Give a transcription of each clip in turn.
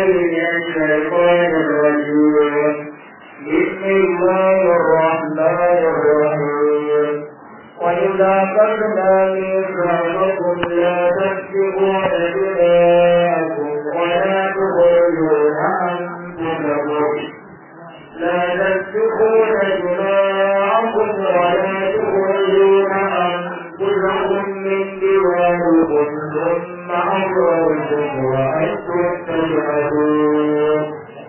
من الشيطان الرجيم بسم الله الرحمن الرحيم وإذا قلنا ميثاقكم لا تسفكون دماءكم ولا تخرجون أنفسكم لا تسفكون دماءكم ولا تخرجون أنفسكم من دياركم ثم أقررتم وأنتم تشهدون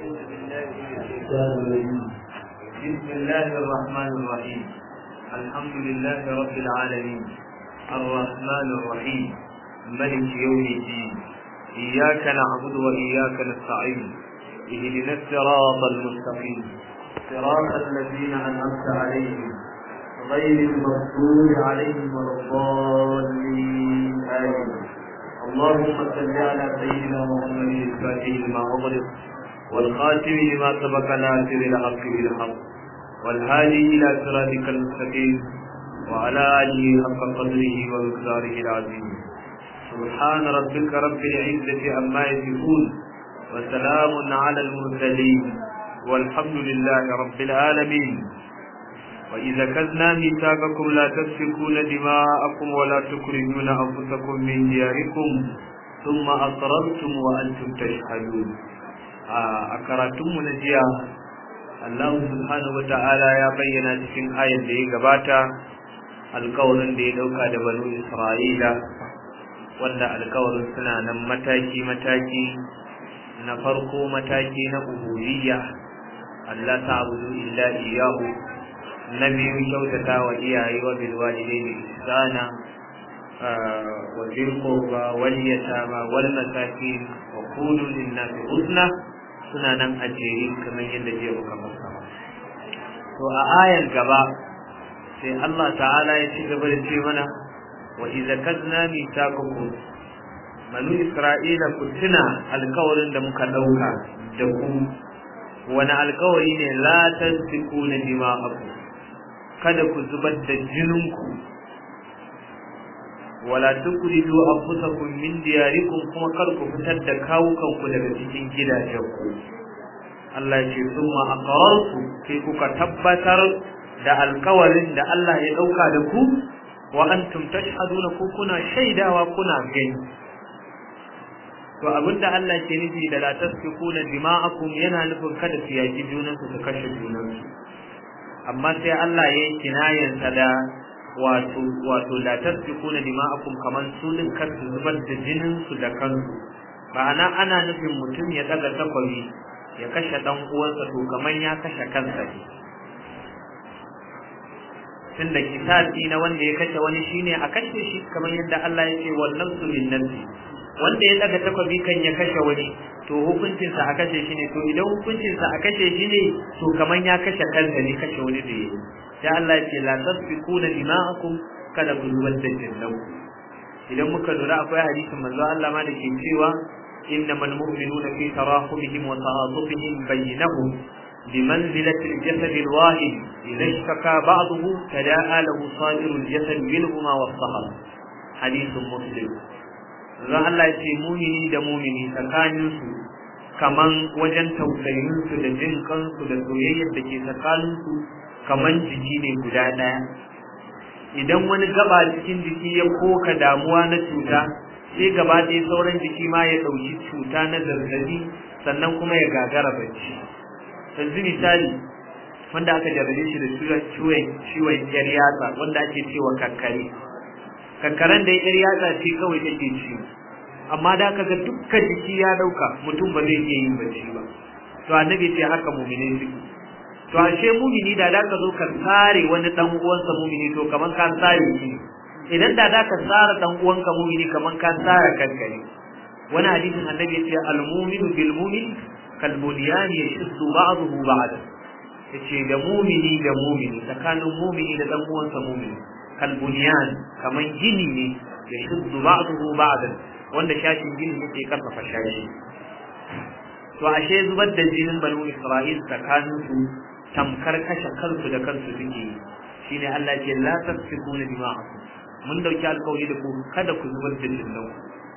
بسم الله الرحمن الرحيم الحمد لله رب العالمين الرحمن الرحيم ملك يوم الدين إياك نعبد وإياك نستعين اهدنا الصراط المستقيم صراط الذين أنعمت عليهم غير المغضوب عليهم ولا الضالين آمين اللهم صل على سيدنا محمد الفاتح لما أغلق والخاتم لما سبق ناصر الحق بالحق والهادي إلى صراطك المستقيم وعلى آله حق قدره ومقداره العظيم سبحان ربك رب العزة عما يصفون وسلام على المرسلين والحمد لله رب العالمين وإذا كذنا ميثاقكم لا تسفكون دماءكم ولا تخرجون أنفسكم من دياركم ثم أقررتم وأنتم تشهدون a karatunmu na jiya Allah subhanahu wata'ala ya bayyana cikin ayar da ya gabata alkawarin da ya dauka da banu Isra'ila wanda alkawarin suna nan mataki-mataki na farko mataki na ubudiyya Allah ta'budu illa iyyahu na biyu kyautata wa iyaye wa bil walidaini ihsana wa bil qurba wal yatama wal masakin wa qulu lin nasi husna suna nan a jere kamar yadda jiya muka fassara to a ayan gaba sai Allah ta'ala ya ci gaba da ce mana wa idza kadna mithaqakum banu isra'ila ku tuna alkawarin da muka dauka da ku wani alkawari ne la tasfikuna dima'akum kada ku zubar da jininku wala tukridu anfusakum min diyarikum kuma kar ku fitar da kawukanku daga cikin gidajenku Allah ya ce summa aqrartu sai kuka tabbatar da alkawarin da Allah ya dauka da ku wa antum tashhaduna ku kuna shaidawa kuna gani to abinda Allah ke nufi da la tasfikuna dima'akum yana nufin kada su yaki junansu su kashe junansu amma sai Allah ya yi kinayansa da wato wato la tasfikuna dima'akum kaman su din kar su zubar da jinin su da kansu ma'ana ana nufin mutum ya daga takwabi ya kashe dan uwansa to kaman ya kashe kansa ne tunda kitabi na wanda ya kashe wani shine a kashe shi kamar yadda Allah ya ce wal nafsu bin nafsi wanda ya daga takwabi kan ya kashe wani to hukuncinsa a kashe shi ne to idan hukuncinsa a kashe shi ne to kaman ya kashe kansa ne kashe wani da yayi sai Allah ya ce la tasfikuna dima'akum kada ku zubar da jinnan idan muka lura akwai hadisin manzo Allah ma da ke cewa innamal mu'minuna fi tarahumihim wa ta'atufihim bainahum بمنزلة الجسد الواحد إذا اشتكى بعضه تداعى له صائر الجسد منهما والصهر حديث مسلم zan Allah ce mumini da mumini tsakaninsu kaman wajen tausayinsu da jin kansu da soyayyar da ke tsakaninsu kaman jiki ne guda ɗaya idan wani gaba cikin jiki ya koka damuwa na cuta sai gaba ɗaya sauran jiki ma ya ɗauki cuta na zazzabi sannan kuma ya gagara bacci yanzu misali wanda aka jarrabe shi da ciwon ciwon yar yatsa wanda ake cewa kankare kankaren da yar yatsa ce kawai take ciwo amma da kaga dukkan jiki ya dauka mutum ba zai iya yin bacci ba to annabi ce haka mu'mini suke to ashe mu'mini da da ka zo ka tsare wani dan uwansa mu'mini to kaman ka tsare shi idan da da ka tsara dan uwanka mu'mini kaman ka tsara kanka ne wani hadisin annabi ya ce al-mu'minu bil mu'min kal bunyan yashuddu ba'dahu ba'da yace da mu'mini da mu'mini tsakanin mu'mini da dan uwansa mu'mini kal bunyan kaman gini ne yashuddu ba'dahu ba'da wanda shashin gini yake karfafa shashi to ashe zubar da jinin banu Isra'il tsakanin su tamkar kashe kansu da kansu suke shine Allah ce la tasfikuna dima'akum mun dauki alƙawari da ku kada ku zubar da jinin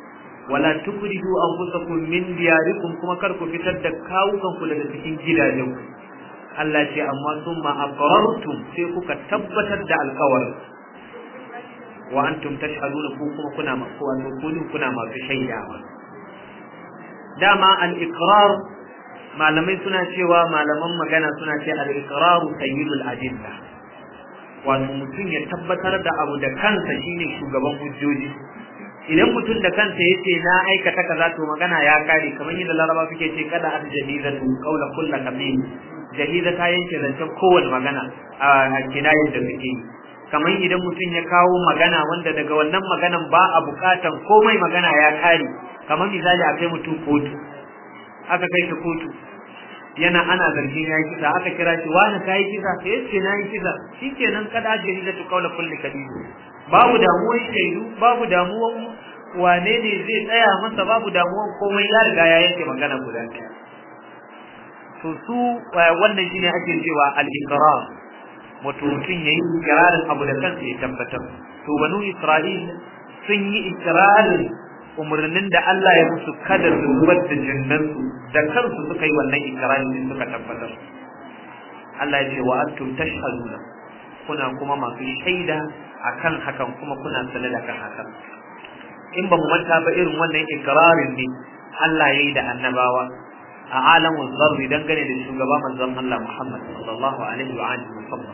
wala tukhriju anfusakum min diyarikum kuma kar ku fitar da kawukan ku daga cikin gidajen ku Allah ce amma summa aqrartum sai kuka tabbatar da alƙawarin wa antum tashhaduna ku kuma kuna masu wato kudin kuna masu shaidawa dama al-iqrar malamai suna cewa malaman magana suna ce al-iqrar sayyidul adilla wato mutum ya tabbatar da abu da kansa shine shugaban hujjoji idan mutum da kansa yace na aikata kaza to magana ya kare kamar yadda laraba suke ce kada at jahizatu qawla kullu kabir jahiza ta yanke zancen kowane magana a kinayin da suke yi kamar idan mutum ya kawo magana wanda daga wannan maganan ba a bukatan komai magana ya kare kamar misali a kai mutum kotu aka kai shi kotu yana ana zargin ya yi kisa aka kira shi wani ka yi kisa sai ya ce na yi kisa shi kenan kada ajiyar da kaula kulli kadibu babu damuwan shaidu babu damuwan wane ne zai tsaya masa babu damuwan komai ya riga ya yanke magana guda ɗaya to su wannan shine ake cewa al-iqrar wato mutum yayi ikrarin abu da kansa ya tabbatar to banu isra'il sun yi ikrarin umarnin da Allah ya musu kada su zubar da jinnansu da kansu suka yi wannan ikrarin din suka tabbatar Allah ya ce wa antum tashhaduna kuna kuma masu shaida akan hakan kuma kuna sanar da kan hakan in ba mu manta ba irin wannan ikrarin ne Allah ya yi da annabawa a alamun zarri dangane da shugaba manzon Allah Muhammad sallallahu alaihi wa alihi wa sallam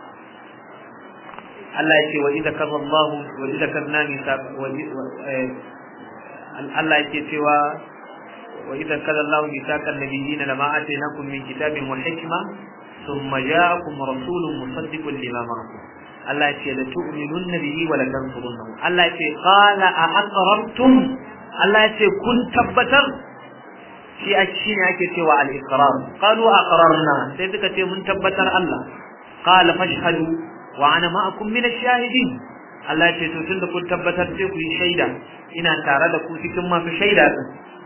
Allah ya ce wa idza karra Allah wa idza karna nisa Allah yake cewa wa idza karra Allah misaqan nabiyina lama atainakum min kitabin wa hikma thumma ja'akum rasulun musaddiqun lima ma'akum Allah ya ce la tu'minunna bihi wa la tansurunnahu Allah ya ce qala a aqrartum Allah ya ce kun tabbatar shi a shi ne ake cewa al-iqrar qalu aqrarna sai suka ce mun tabbatar Allah qala fashhadu wa ana ma'akum min ash-shahidin Allah ya ce to tunda kun tabbatar sai ku yi shaida ina tare da ku cikin masu shaida din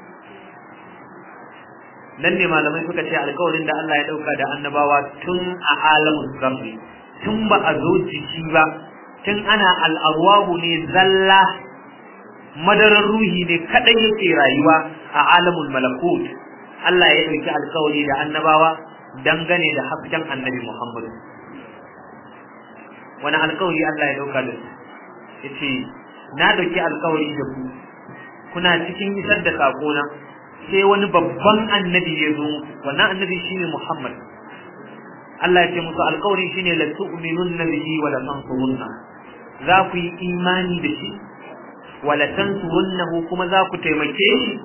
nan ne malamai suka ce alƙawarin da Allah ya dauka da annabawa tun a alamun zarri tun ba a zo jiki ba tun ana al'arwahu ne zalla madarar ruhi ne kadai yake rayuwa a alamul malakut Allah ya dauki alkawari da annabawa dangane da hasken annabi Muhammad wani alkawari Allah ya dauka da su yace na dauki alkawari da ku kuna cikin isar da sakona sai wani babban annabi ya zo wannan annabi shine Muhammad Allah ya ce musu alkawari shine la tu'minunna bihi wa la tansurunna za ku yi imani da shi wala tansurunnahu kuma za ku taimake shi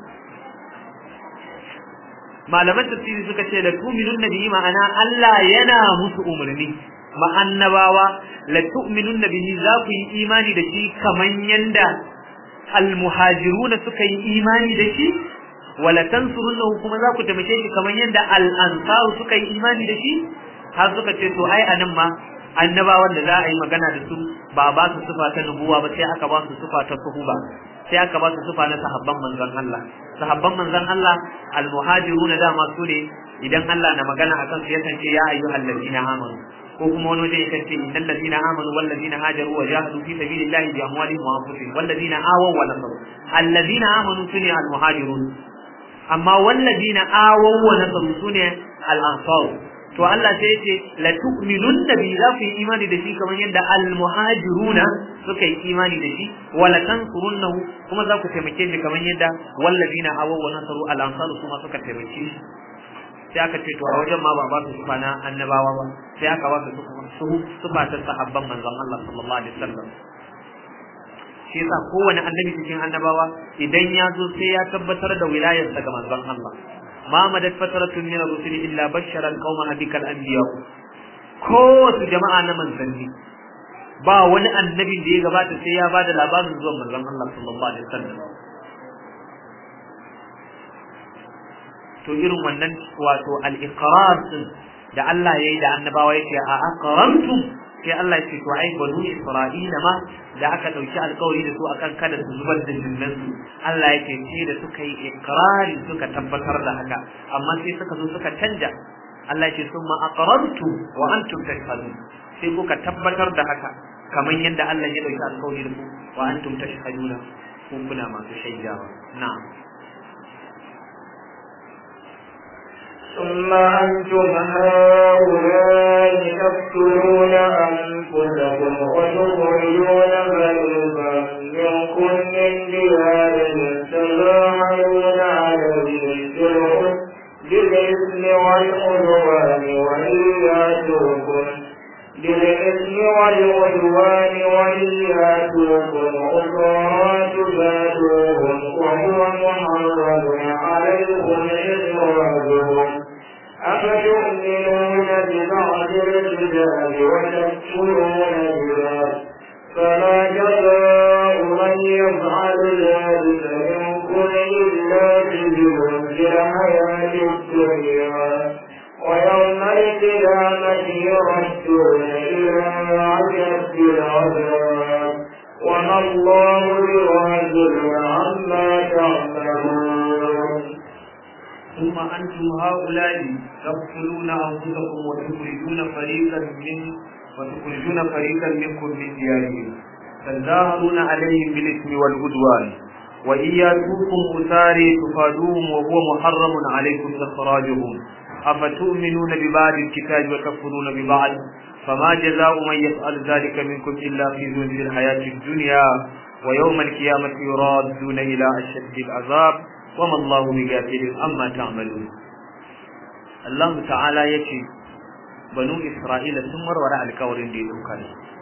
malaman tafsiri suka ce la tu'minun bihi ma'ana Allah yana musu umarni ma annabawa la tu'minun bihi za ku yi imani da shi kaman yanda almuhajiruna suka yi imani da shi wala tansurunnahu kuma za ku taimake shi kaman yanda al-ansaru suka yi imani da shi har suka ce to ai anan ma annabawan da za a yi magana da su ba ba su sufa ta nubuwa ba sai aka ba su sufa ta suhuba sai aka ba su sufa na sahabban manzon Allah sahabban manzon Allah almuhajiruna dama su ne idan Allah na magana akan su yakan ce ya ayyuhal ladina amanu ko kuma wani wajen yakan ce innal ladina amanu wal ladina hajaru wa jahadu fi sabilillahi bi amwalihim wa anfusihim wal ladina awaw wa nasaru alladina amanu sune almuhajirun amma wal ladina awaw wa nasaru sune al-ansar to Allah sai yace la tu'minunna bi za ku yi imani da shi kamar yadda al-muhajiruna suka yi imani da shi wa la tansurunnahu kuma za ku taimake shi kamar yadda wallazina awaw wa nasaru al-ansar kuma suka taimake shi sai aka ce to a wajen ma ba ba su sufa na annabawa ba sai aka ba su sufa ta sahabban manzon Allah sallallahu alaihi wasallam shi yasa kowane annabi cikin annabawa idan ya zo sai ya tabbatar da wilayarsa ga manzon Allah ما مدت فترة من الرسل إلا بشر القوم بك الأنبياء kowace jama'a na manzanni ba wani annabin da ya gabata sai ya bada labarin zuwan manzon Allah sallallahu alaihi wasallam to irin wannan wato al-iqrar din da Allah yayi da annabawa yake a aqrantum sai Allah yake to ai banu Isra'ila ma da aka dauki alƙawari da su akan kada su zubar da jinnan su Allah yake ce da suka yi ikrari suka tabbatar da haka amma sai suka zo suka canja Allah yake summa aqrantum wa antum tashhadun sai kuka tabbatar da haka kamar yadda Allah ya dauki alƙawari da ku wa antum tashhaduna ko kuna masu shaidawa na'am ثم أنتم هؤلاء تقتلون أنفسكم وتخرجون فريقا منكم من ديارهم تظاهرون عليهم بالإثم والعدوان وإن يأتوكم بالإثم والعدوان وإن يأتوكم أسرى تفادوهم وهو محرم عليكم إخراجهم أفتؤمنون ببعض الكتاب وتكفرون ببعض فما جزاء من يفعل ذلك منكم إلا خزي في الحياة الدنيا ويوم القيامة يردون إلى عجب العذاب وما الله بغافل عما تعملون ثم أنتم هؤلاء تقتلون أنفسكم وتخرجون فريقا من وتخرجون فريقا منكم من ديارهم تظاهرون عليهم بالإثم والعدوان وإن يأتوكم أساري تفادوهم وهو محرم عليكم إخراجهم أفتؤمنون ببعض الكتاب وتكفرون ببعض فما جزاء من يفعل ذلك منكم إلا خزي في الحياة الدنيا ويوم القيامة يرادون إلى أشد العذاب وما الله بغافل عما تعملون الله تعالى يكي بنو إسرائيل ثم ورع الكورين دي دوكان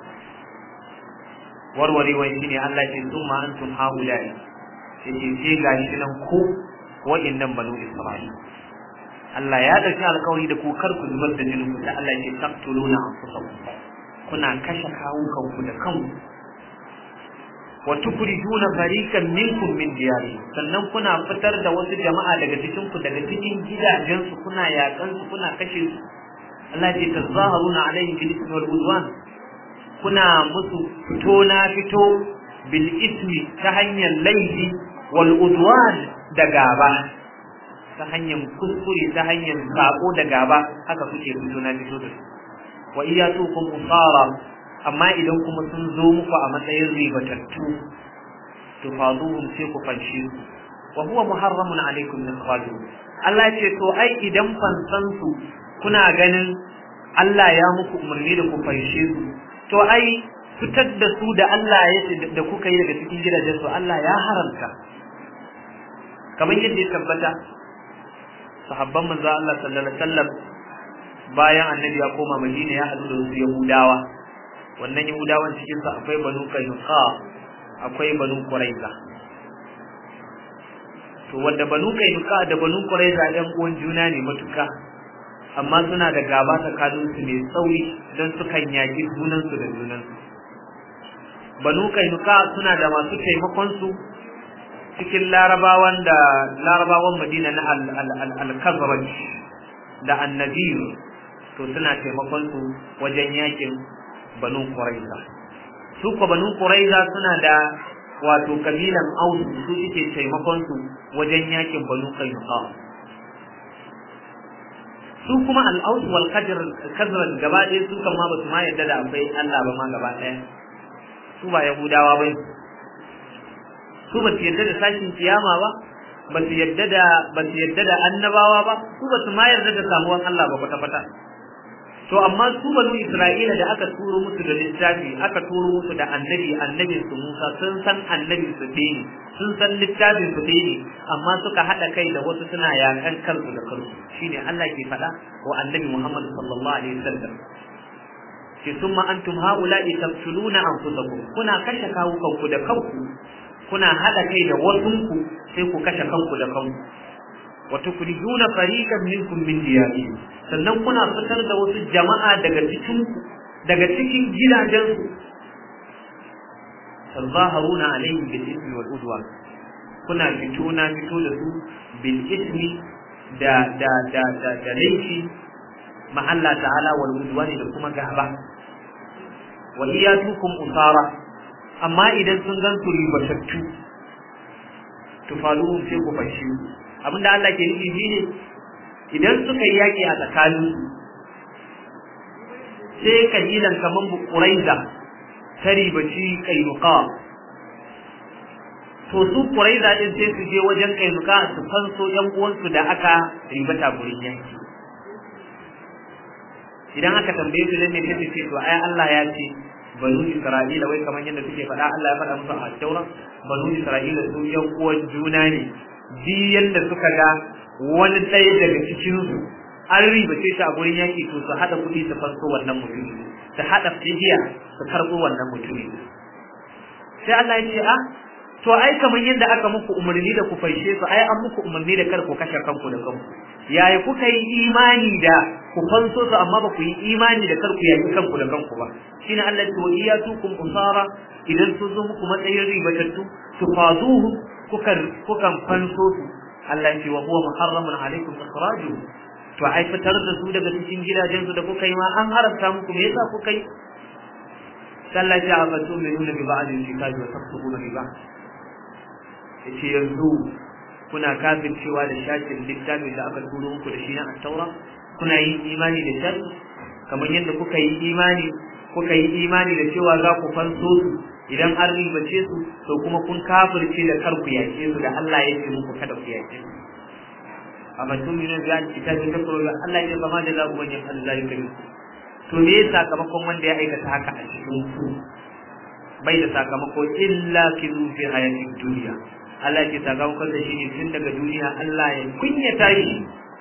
warware wai shine Allah ce summa antum haula'i yace sai gashi nan ku wa'annan banu Isra'il Allah ya dauki alkawari da ku kar ku zubar da jinin ku da Allah ya ce taqtuluna anfusakum kuna kashe kawukan ku da kanku wa tukhrijuna fariqan minkum min diyari sannan kuna fitar da wasu jama'a daga cikin ku daga cikin gidajen su kuna yakan su kuna kashe su Allah ya tazaharuna alaihim bil ismi wal udwan kuna musu fito na fito bil ismi ta hanyar laifi wal udwan da gaba ta hanyar kuskure ta hanyar sako da gaba haka kuke fito na fito da su wa iyatukum usara amma idan kuma sun zo muku a matsayin ribatattu to faduhum sai ku fanshi su wa huwa muharramun alaikum min khadu Allah ce to ai idan fansan su kuna ganin Allah ya muku umarni da ku fanshe su to ai fitar da su da Allah ya da kuka yi daga cikin gidajen su Allah ya haramta kamar yadda ya tabbata sahabban manzo Allah sallallahu alaihi wasallam bayan annabi ya koma Madina ya hadu da wasu Yahudawa wannan Yahudawan cikin su akwai Banu Qaynuqa akwai Banu Quraiza to wanda Banu Qaynuqa da Banu Quraiza ɗan uwan juna ne matuka amma suna da gaba tsakanin su mai tsauri don sukan yaki junan su da junan su Banu Qaynuqa suna da masu taimakon su cikin larabawan da larabawan madina na al-kazraj da annabir to suna taimakon su wajen yakin banu quraiza su ko banu quraiza suna da wato kabilan aus su suke taimakon su wajen yakin banu qainuqa su kuma al-aus wal kazraj gaba ɗaya su kan ma ba su ma yadda da akwai Allah ba ma gaba ɗaya su ba yahudawa bai su ba su yadda da sashin kiyama ba ba su yadda da ba su yadda da annabawa ba su ba su ma yarda da samuwan Allah ba kwata kwata to amma su banu Isra'ila da aka turo musu da littafi aka turo musu da annabi annabin su Musa sun san annabin su ne sun san littafin su ne amma suka hada kai da wasu suna yakan kansu da kansu shine Allah ke faɗa wa annabi Muhammad sallallahu alaihi wasallam ke summa antum haula'i taqtuluna anfusakum kuna kashe kawukanku da kanku kuna hada kai da wasunku sai ku kashe kanku da kanku wa tukhrijuna fariqan minkum min diyarihim sannan kuna fitar da wasu jama'a daga cikin daga cikin gidajensu tazaharuna alaihim bil ismi wal udwan kuna fito na fito da su bil ismi da da da da, da laifi ma Allah ta'ala wal udwani da kuma gaba wa iyatukum usara amma idan sun gan su ribatattu tufaluhum sai ku fashi abinda Allah ke nufi shine idan suka yi yaki a tsakanin sai kabilan kaman Quraiza ta ribaci Kainuqa to su Quraiza din sai su je wajen Kainuka su fanso ƴan uwansu da aka ribata gurin yanki idan aka tambaye su dan ne sai ce to ai Allah ya ce banu Isra'ila wai kamar yadda suke faɗa Allah ya faɗa musu a Taura banu Isra'ila su ƴan uwan juna ne ji yanda suka ga wani ɗaya daga cikin su an ribace shi a gurin yaki to su haɗa kuɗi su fanso wannan mutumi su haɗa fidiya su karɓo wannan mutumi sai Allah ya ce a to ai kamar yadda aka muku umarni da ku faishe su ai an muku umarni da kar ku kashe kanku da kanku yaya kuka yi imani da ku fanso su amma ba ku yi imani da kar ku yaki kanku da kanku ba shine Allah ya ce iyatukum usara idan sun zo muku matsayin ribatattu tufaduhu kuka kukan fanso su Allah ya ce wa huwa muharramun alaikum ikhrajuhu to ai fitar da su daga cikin gidajen su da kuka yi ma an haramta muku me yasa kuka yi sallah ya abatu min nuna bi ba'd al-kitabi wa tafsiruna bi ba'd yace yanzu kuna kafircewa da shafin littafin da aka turo muku da shi na at-taura kuna yin imani da shafi kamar yadda kuka yi imani kuka yi imani da cewa za ku fanso su idan an ribace su to kuma kun kafirce da kar ku yake su da Allah ya ce muku kada ku yake su amma tun yana da kitabi ta kuro Allah ya zama da zaku wajen Allah ya kai to me sakamakon wanda ya aikata haka a cikin ku bai da sakamako illa kizu fi hayatin duniya Allah ke sakamakon da shi ne tun daga duniya Allah ya kunyata shi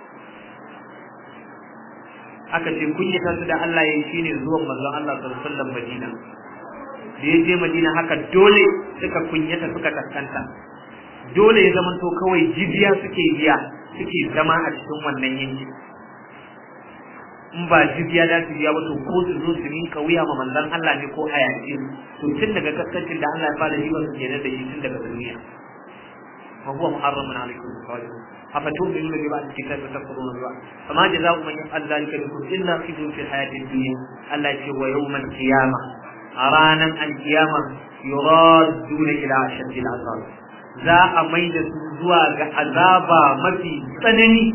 aka ce kunyata su da Allah ya yi shine zuwan manzon Allah sallallahu alaihi wasallam Madina da ya je Madina haka dole suka kunyata suka kaskanta dole ya zama to kawai jibiya suke biya suke zama a cikin wannan yankin in ba jibiya da su biya ba to ko su zo su minka wuya ma manzon Allah ne ko a yaƙi to tun daga kaskancin da Allah ya fara yi wa su kenan da shi tun daga duniya wa huwa muharramun alaikum salihun afa tu'minu bi ba'd kitabi takfuruna bi ba'd fama jazaa'u man yaf'al dhalika minkum illa khizyun fil hayatid dunya Allah ya ce wa yawmal qiyamah a ranar alkiyama yuraduna ila ashaddil azab za a mai da su zuwa ga azaba mafi tsanani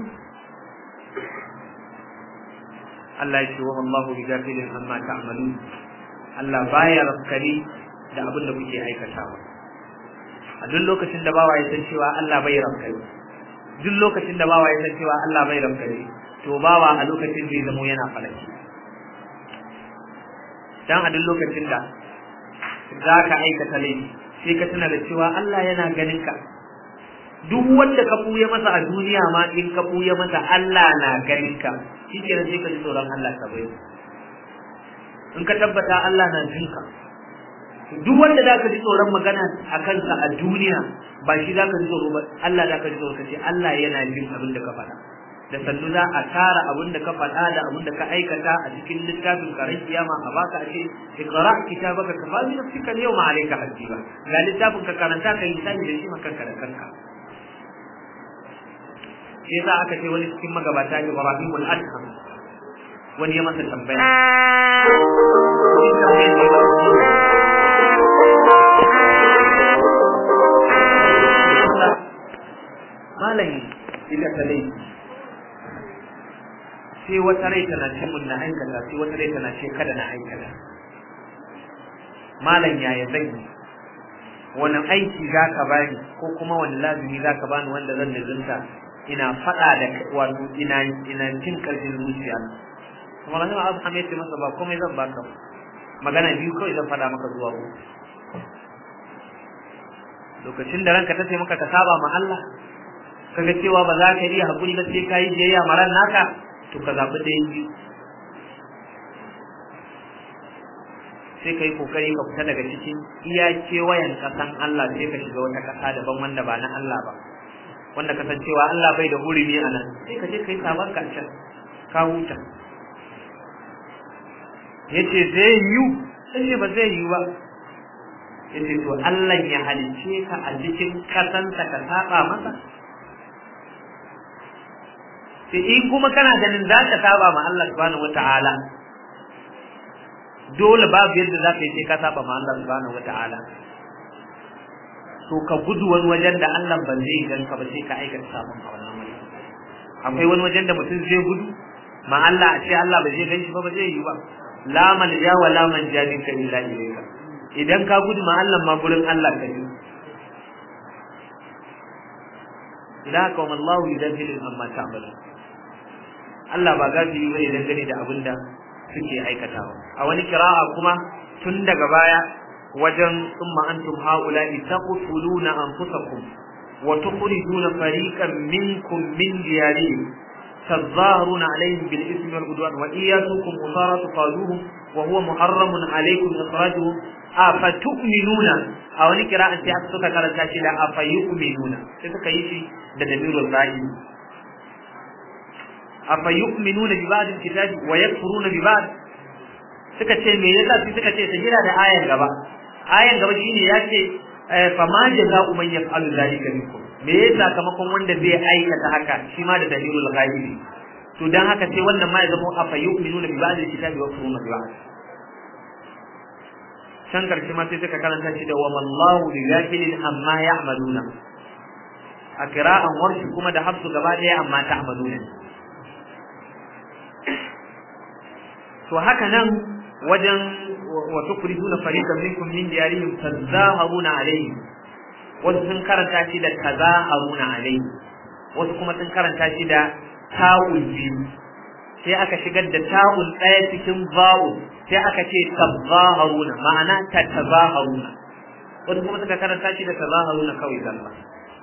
Allah ya ce wa Allahu bi gafilin amma ta'malun Allah baya rafkani da abin da kuke aikatawa a duk lokacin da bawa ya san cewa Allah bai rafkani duk lokacin da bawa ya san cewa Allah bai rafkani to bawa a lokacin zai zamo yana falaki dan a duk lokacin da za ka aikata laifi sai ka tuna da cewa Allah yana ganin ka duk wanda ka buya masa a duniya ma in ka buya masa Allah na ganin ka shikenan sai ka ji tsoron Allah ka bai in ka tabbata Allah na jin ka duk wanda za ka ji tsoron magana a kansa a duniya ba shi za ka ji tsoro ba Allah za ka ji tsoro ka ce Allah yana jin abin da ka faɗa da sannu za a tara abin da ka faɗa da abin da ka aikata a cikin littafin karin kiyama a baka a ce iqra kitabaka kafa bi nafsika al-yawma alayka hasiba ga littafin ka karanta kai misali da shi makanka da kanka shi yasa aka ce wani cikin magabata Ibrahim al-Adham wani ya masa tambaya malam ila talai sai wata rai tana ce mun na aikata sai wata rai tana ce kada na aikata malam yaya zan yi wani aiki za ka bani ko kuma wani lazumi za ka bani wanda zan nazarta ina faɗa da wato ina ina jin ƙarfin zuciya kuma na abu hamid ce masa ba komai zan baka magana biyu kawai zan faɗa maka zuwa uku lokacin da ranka ta ce maka ka saba ma Allah kaga cewa ba za ka iya hakuri ba sai ka yi biyayya maran naka to ka zaɓi ɗayan biyu sai ka yi kokari ka fita daga cikin iya kewayen ƙasan Allah sai ka shiga wata ƙasa daban wanda ba na Allah ba wanda kasancewa Allah bai da hurumi a nan sai ka je ka yi sabon ka can ka huta ya ce zai yiwu sai ba zai yiwu ba ya ce to Allah ya halice ka a cikin ƙasansa ka saba masa sai in kuma kana ganin za ka saba ma Allah subhanahu wata'ala dole babu yadda za ka yi sai ka saba ma Allah subhanahu wata'ala to ka gudu wani wajen da Allah ba zai gan ka ba sai ka aikata sabon a wannan wajen akwai wani wajen da mutum zai gudu ma Allah a ce Allah ba zai gan shi ba ba zai yi ba la man ja wa la man ja minka illa ilayka idan ka gudu ma Allah ma gurin Allah ka yi idan haka wa Allahu yudabbiru amma ta'malu Allah ba gafiri bane dangane da abin da suke aikatawa a wani kira'a kuma tun daga baya wajen summa antum haula'i taqtuluna anfusakum wa tukhrijuna fariqan minkum min diyarihim تظاهرون عليهم بالإثم والعدوان وإن ياتوكم أسارى تقالوهم وهو محرم عليكم إخراجهم أفتؤمنون أو نكرا أنت أكتوك كارا تاشيلا أفيؤمنون تسكا يشي دمير الغائب أفيؤمنون ببعض الكتاب ويكفرون ببعض suka ce me yasa sai suka ce sajira da ayan gaba ayan gaba shine ya ce fa ma jaza'u man yaf'alu dhalika minkum me ya sakamakon wanda zai aikata haka shi ma da dalilul ghaibi to dan haka sai wannan ma ya zama afa yu'minuna bi ba'd al-kitabi wa yakfuruna bi ba'd san karshe ma sai suka karanta shi da wa mallahu bi ghafilin amma ya'maluna a kira'an warshi kuma da hafsu gaba daya amma ta'maluna to haka nan wajen wa tukrijuna fariqan minkum min diyarihim tazaharuna alayhim wasu sun karanta shi da tazaharuna alayhi wasu kuma sun karanta shi da ta'ul biyu sai aka shigar da ta'ul ɗaya cikin ba'u sai aka ce tazaharuna ma'ana ta tazaharuna wasu kuma suka karanta shi da tazaharuna kawai zalla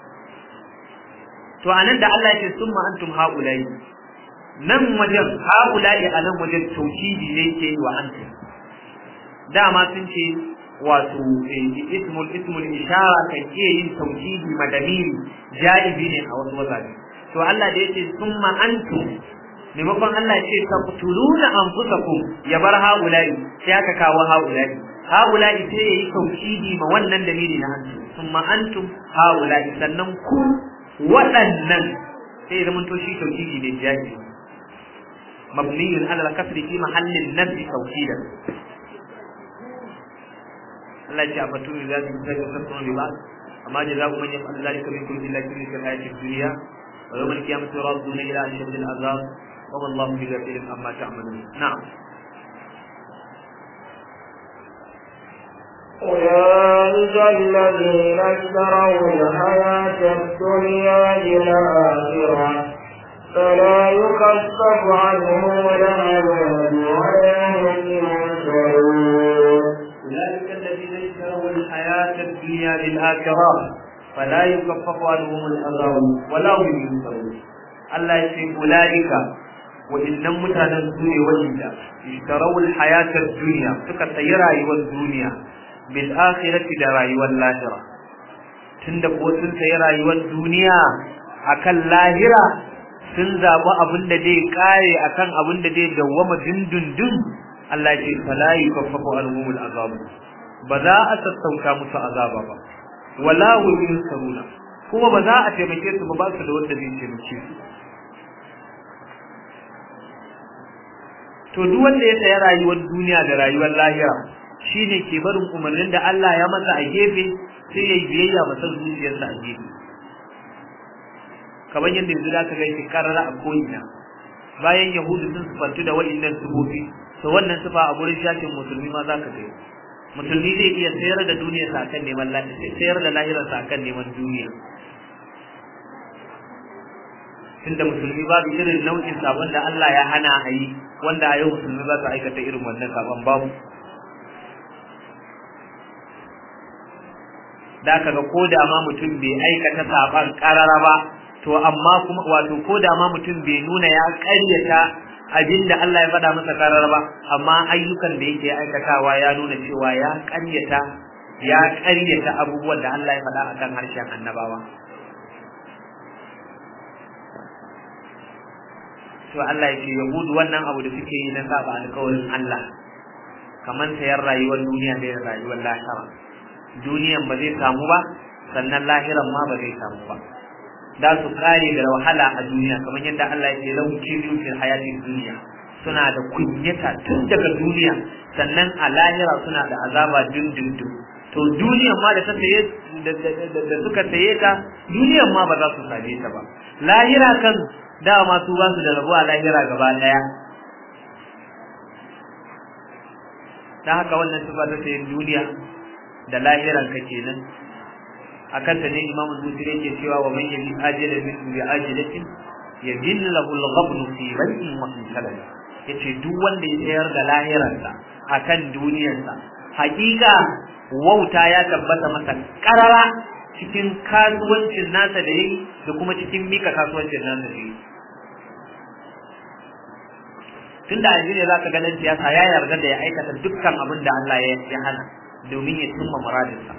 to anan da Allah ya ce summa antum haulai nan wajen haulai a nan wajen tauhidi ne ke yi wa antum dama sun ce wato ismul ismul ishara kan iya yin tauhidi madamiri jaibi ne a wasu wazaje to Allah da yace summa antum maimakon Allah ce taqtuluna anfusakum ya bar haulai sai aka kawo haulai haulai sai yayi tauhidi ma wannan dalili na antum summa antum haulai sannan ku waɗannan sai zaman to shi tauhidi ne jaibi mabniyun ala al-kasri fi mahallin nabi tauhidan Allah ya ce a fatu za su sai da sabon riba amma jazaa'u man yaf'al dhalika minkum illa fi hayatid dunya wa yawm al-qiyamati yuradduna ila ashadd al-azab wa wallahu bighafilin amma ta'malun na'am أولئك الذين اشتروا الحياة الدنيا بالآخرة فلا يخفف عنهم العذاب ولا هم ينصرون أولئك الذين اشتروا الحياة الدنيا بالآخرة فلا يكفف عنهم العذاب ولا هم ينصرون الله يقول أولئك وإن متانا الدنيا وجدا اشتروا الحياة الدنيا فكسيرا والدنيا بالآخرة دراي واللاهرة tunda ko sun sayi rayuwar duniya akan lahira sun zaɓi abin da zai kare akan abin da zai dawwama dindindin Allah ya ce fala yukaffafu anhumul azab ba za a sassauta musu azaba ba wala hum yunsaruna kuma ba za a taimake su ba ba su da wanda zai taimake su to duk wanda ya saya rayuwar duniya da rayuwar lahira shine ke barin umarnin da Allah ya masa a gefe sai ya yi biyayya masa zuciyarsa a gefe kamar yadda yanzu da aka ga shi karara a ko'ina bayan yahudu sun sufantu da wa'innan sufofi to wannan sifa a gurin shafin musulmi ma za ka kai musulmi zai iya sayar da duniya sa akan neman lafiya sayar da lahirar sa akan neman duniya tunda musulmi babu irin nau'in sabon da Allah ya hana a yi wanda a yau musulmi ba su aikata irin wannan sabon babu da aka ga ko da ma mutum bai aikata saban karara ba to amma kuma wato ko da ma mutum bai nuna ya ƙaryata abinda Allah ya faɗa masa karar ba amma ayyukan da yake aikatawa ya nuna cewa ya ƙaryata ya ƙaryata abubuwan da Allah ya faɗa akan harshen annabawa to Allah ya ce yahudu wannan abu da suke yi na saba alƙawarin Allah kamar sayar rayuwar duniya da rayuwar lahira duniyan ba zai samu ba sannan lahiran ma ba zai samu ba da su kare da wahala a duniya kamar yadda Allah ya ce lahu kizu fil hayati dunya suna da kunyata tun daga duniya sannan a lahira suna da azaba dindindin to duniyan ma da ta saye da suka saye ta duniyan ma ba za su same ta ba lahira kan dama su ba su da rabo a lahira gaba daya ta haka wannan sifa ta sayin duniya da lahiran ka kenan akan ta ne imamu busiri yake cewa wa man yabi ajala min bi ajilatin yadin lahu al-ghabn fi bai'in wa fi salal yace duk wanda ya tsayar da lahirarsa akan duniyarsa hakika wauta ya tabbata masa karara cikin kasuwancin nasa da yayi da kuma cikin mika kasuwancin nasa da yayi tunda yanzu ne zaka ganin siyasa ya yarda da ya aikata dukkan abin da Allah ya hana domin ya cimma muradinsa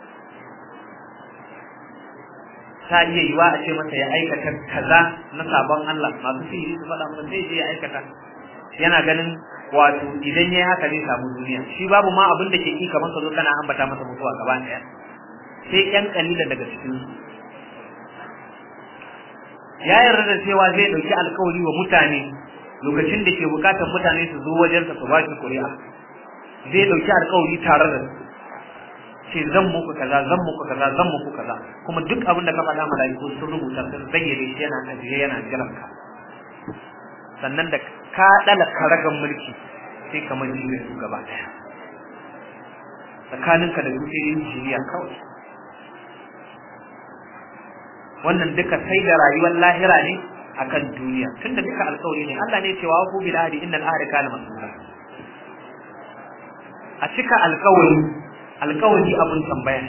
ta iya yiwa a ce masa ya aikata kaza na sabon Allah masu sihiri su faɗa masa sai je ya aikata yana ganin wato idan yayi haka zai samu duniya shi babu ma abin da ke ki kamar ka zo kana ambata masa mutuwa gaba ɗaya sai ƴan kalilan daga cikin su ya yarda da cewa zai ɗauki alkawari wa mutane lokacin da ke bukatar mutane su zo wajensa su ba shi kuri'a zai ɗauki alkawari tare da su ce zan muku kaza zan muku kaza zan muku kaza kuma duk abin da ka faɗa malaiku sun rubuta sun zayyade shi yana ajiye yana jiran ka sannan da ka dala karagan mulki sai ka manji da su gaba daya tsakaninka da su sai injiniya kawai wannan duka sai da rayuwar lahira ne akan duniya tunda duka alkawari ne Allah ne cewa ku bil ahdi innal ahda kana mas'ula a cika alkawari alkawari abun tambaya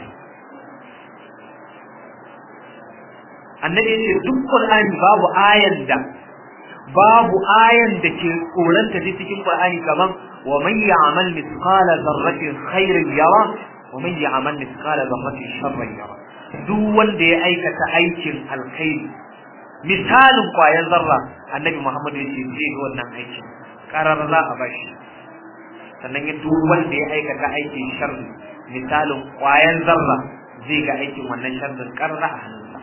annabi ya ce duk qur'ani babu ayan da babu ayan da ke koranta ta cikin qur'ani kaman wa man ya'mal mithqala dharratin khairin yara wa man ya'mal mithqala dharratin sharrin yara duk wanda ya aikata aikin alkhairi misalin kwayan zarra annabi muhammad ya ce zai ga wannan aikin karar za a bashi sannan ya duk wanda ya aikata aikin sharri misalin kwayan zarra zai ga aikin wannan sharrin karra a hannunsa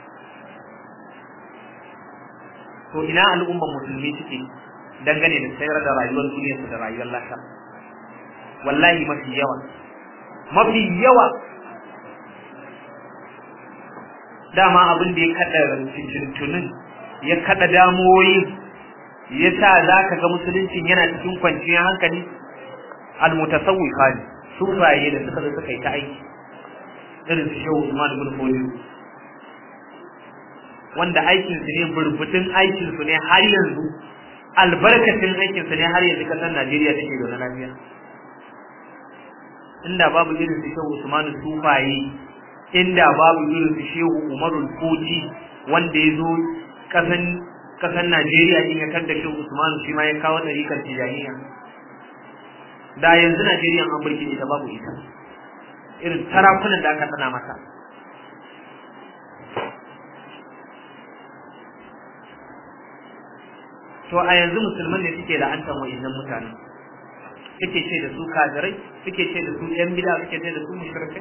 to ina al'ummar musulmi suke dangane da sayar da rayuwar duniyarsu da rayuwar lafiya wallahi mafi yawa mafi yawa dama abin da ya kada tuntunin ya kada damuwoyi ya sa za ka ga musuluncin yana cikin kwanciyar hankali almutasawwifa ne sufaye da suka zo suka yi ta aiki irin su shehu Usman ibn Fodiyo wanda aikin su ne burbutun aikin su ne har yanzu albarkacin aikin su ne har yanzu kasar Najeriya take da na lafiya inda babu irin su shehu Usman sufaye inda babu irin su shehu Umarul Koji wanda ya zo kasan kasan Najeriya din ya kanta shehu Usman shi ma ya kawo tarikar tijaniya da yanzu Najeriya an burke ita babu ita irin tarakunan da aka tsana mata to a yanzu musulman ne suke la'antar wa'annan mutanen suke ce da su kafirai suke ce da su yan bida suke ce da su mushrikai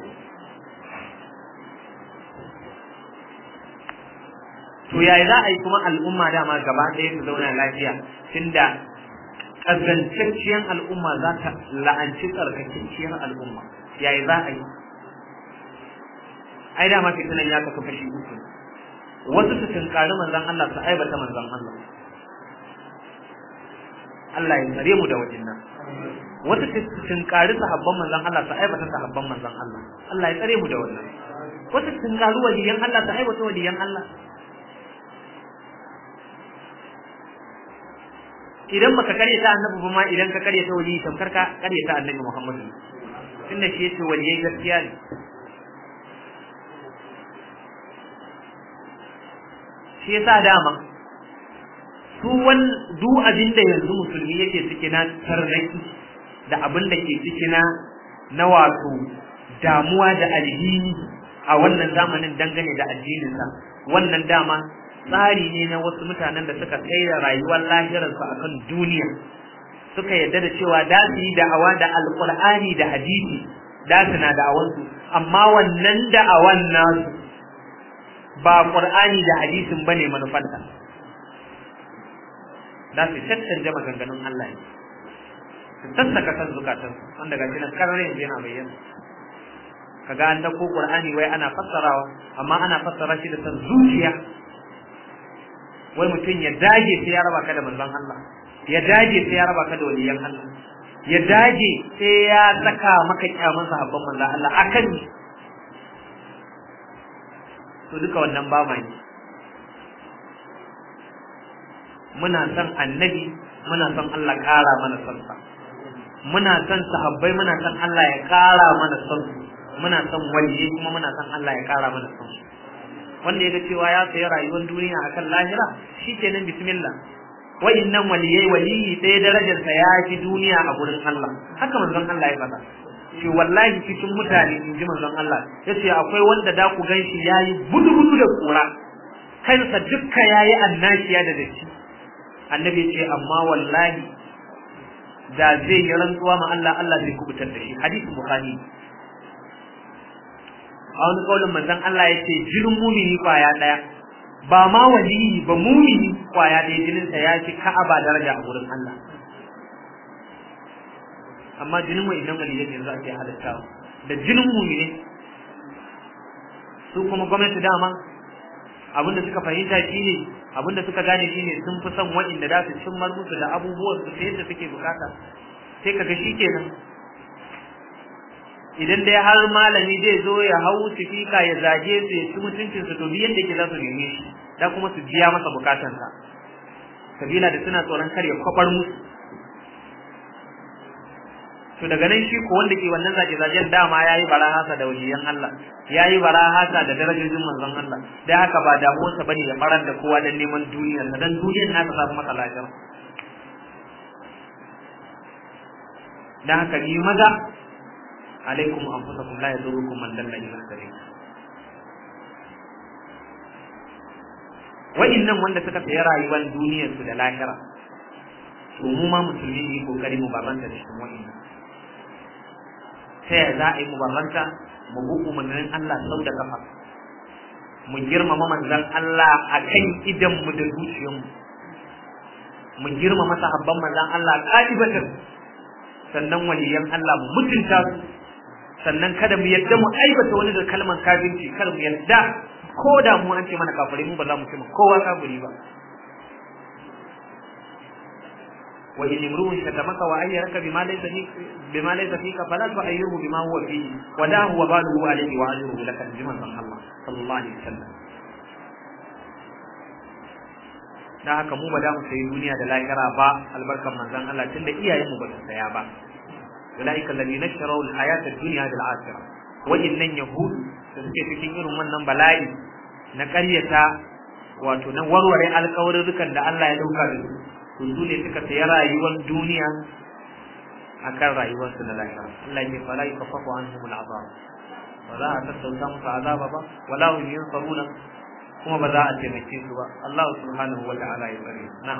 to yaya za a yi kuma al'umma dama gaba ɗaya su zauna lafiya tunda ƙazantacciyar al'umma za ta la'anci tsarkakacciyar al'umma yayi za a yi ai dama fitinan ya kasu kashi uku wasu su tunkari manzon Allah su aibata manzon Allah Allah ya tsare mu da wajen nan wasu su tunkari sahabban manzon Allah su aibata sahabban manzon Allah Allah ya tsare mu da wannan wasu su tunkari waliyan Allah su aibata waliyan Allah idan baka karyata annabi ba ma idan ka karyata wali tamkar ka karyata annabi Muhammad tunda shi yace waliyai gaskiya ne shi yasa dama su wan du abin da yanzu musulmi yake ciki na tarraki da abin da ke ciki na na wato damuwa da alhini a wannan zamanin dangane da addininsa wannan dama tsari ne na wasu mutanen da suka kai da rayuwar lahirarsu a kan duniya suka yarda da cewa da su yi da'awa da alƙur'ani da hadisi da su na da'awansu amma wannan da'awan nasu ba ƙur'ani da hadisin bane manufanta da su caccanje maganganun Allah ne su sassaka kan zukatansu wanda ga shi nan karar yanzu yana bayyana kaga an dauko Qur'ani wai ana fassarawa amma ana fassara shi da san zuciya wai mutum ya dage sai ya raba ka da manzon Allah ya dage sai ya raba ka da waliyan Allah ya dage sai ya saka maka kyaman sahabban manzon Allah akan to duka wannan ba mai muna son annabi muna son Allah ƙara mana son sa muna son sahabbai muna son Allah ya ƙara mana son su muna son waliyyi kuma muna son Allah ya ƙara mana son su wanda ya ga cewa ya sayi rayuwar duniya akan lahira shikenan bismillah wa'innan waliyai waliyi sai darajar sa ya fi duniya a gurin Allah haka manzon Allah ya faɗa shi wallahi cikin mutane in ji manzon Allah yace akwai wanda da ku ganshi yayi budu budu da kura kansa dukka yayi annashiya da datti annabi ce amma wallahi da zai yi rantsuwa ma Allah Allah zai kubutar da shi hadisi bukhari a wani kaulin manzon Allah yace jirin mumini kwaya daya ba ma waliyi ba mumini kwaya daya jinin sa ya fi ka'aba daraja a gurin Allah amma jinin wa'annan waliyai yanzu ake halitta da jinin mumini su kuma gwamnati dama abinda suka fahimta shine abinda suka gane shine sun fi son waɗanda za su cimmar musu da abubuwan su yadda suke bukata sai kaga shikenan idan dai har malami zai zo ya hau sifika ya zage su ya ci mutuncin su to biyan da yake za su neme shi da kuma su biya masa bukatansa sabila da suna tsoron kar ya kwabar musu to daga nan shi ko wanda ke wannan zage zagen dama yayi barahasa da waliyan Allah yayi barahasa da darajojin manzon Allah dai haka ba damuwarsa bane ya farar da kowa dan neman duniyar sa dan duniyar nasa ta masa lafiya dan haka ni maza alaikum anfusakum la yadurukum man dalla ila sabil wa'innan wanda suka sayi rayuwar duniyar su da lahira to mu ma musulmi ne kokari mu babanta da shi wa'innan ta yaya za a yi mubarranta mu bi umarnin Allah sau da kafa mu girmama manzon Allah a kan idanmu da zuciyarmu mu girmama sahabban manzon Allah ƙa'ibatan sannan waliyan Allah mu mutunta su sannan kada mu yadda mu aibata wani da kalmar kafirci kada mu yadda ko da mu an ce mana kafiri mu ba za mu ce kowa kafiri ba وإن امرؤ شتمك وأيرك بما ليس فيك بما ليس فيك فلا تؤيره بما هو فيه وداه وباله عليه وأجره لك بما صلى الله صلى الله عليه وسلم da haka mu ba da mu sayi duniya da lahira ba albarkan manzon Allah tunda iyayenmu ba su saya ba ulaika alladhina ishtaraw al-hayata ad-dunya bil akhirah wa'innan yahudu da suke cikin irin wannan bala'i na ƙaryata wato na warware alƙawarurrukan da Allah ya dauka da su to su ne suka sayi rayuwar duniya akan rayuwarsu na lahira Allah ya fara yi kafafu an humul azab ba za a tattauta musu azaba ba wala hum yansaruna kuma ba za a taimake su ba Allah subhanahu wa ta'ala ya tsare na'am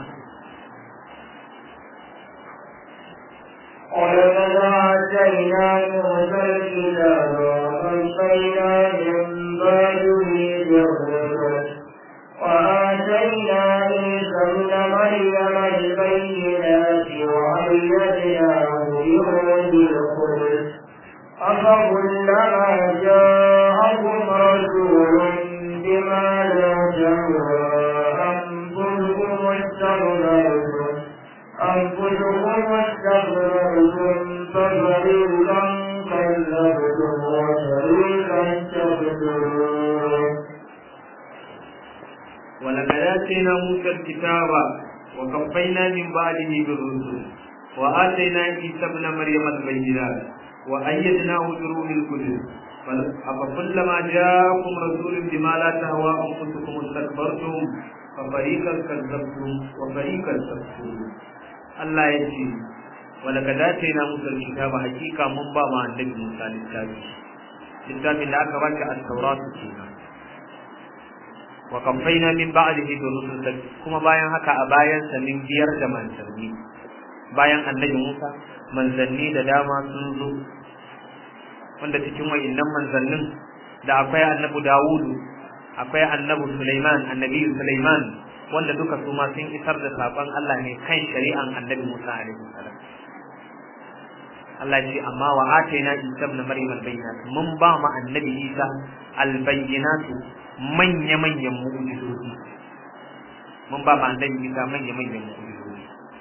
ولقد آتينا موسى الكتاب وقفينا من بعده بالرسل وآتينا عيسى ابن مريم البينات وأيدناه بروح القدس أفكلما جاءكم رسول بما لا تهوى أنفسكم استكبرتم أنفسكم استكبرتم ففريقا كذبتم وفريقا تقتلون ولقد آتينا موسى الكتاب وكفينا من بعده بالرسل وآتينا عيسى ابن مريم البينات وأيدناه بروح القدس أفكلما جاءكم رسول بما لا تهوى أنفسكم استكبرتم ففريقا كذبتم وفريقا تقتلون الله يجزي ولقد آتينا موسى الكتاب حقيقة من باب النبي موسى للتابع littafin da aka baka at-taurat kenan wa kamfaina min ba'dihi bi rusul kuma bayan haka a bayan sa min biyar da manzanni bayan annabi Musa manzanni da dama sun zo wanda cikin wayannan manzannin da akwai annabi Dawudu akwai annabi Sulaiman annabi Sulaiman wanda duka su ma sun isar da sakon Allah ne kan shari'an annabi Musa alaihi salam Allah ce amma wa ataina Isa ibn Maryam al-bayyinat mun ba mu annabi Isa al-bayyinat manya manyan mu'jizozi mun ba mu annabi Isa manya manyan mu'jizozi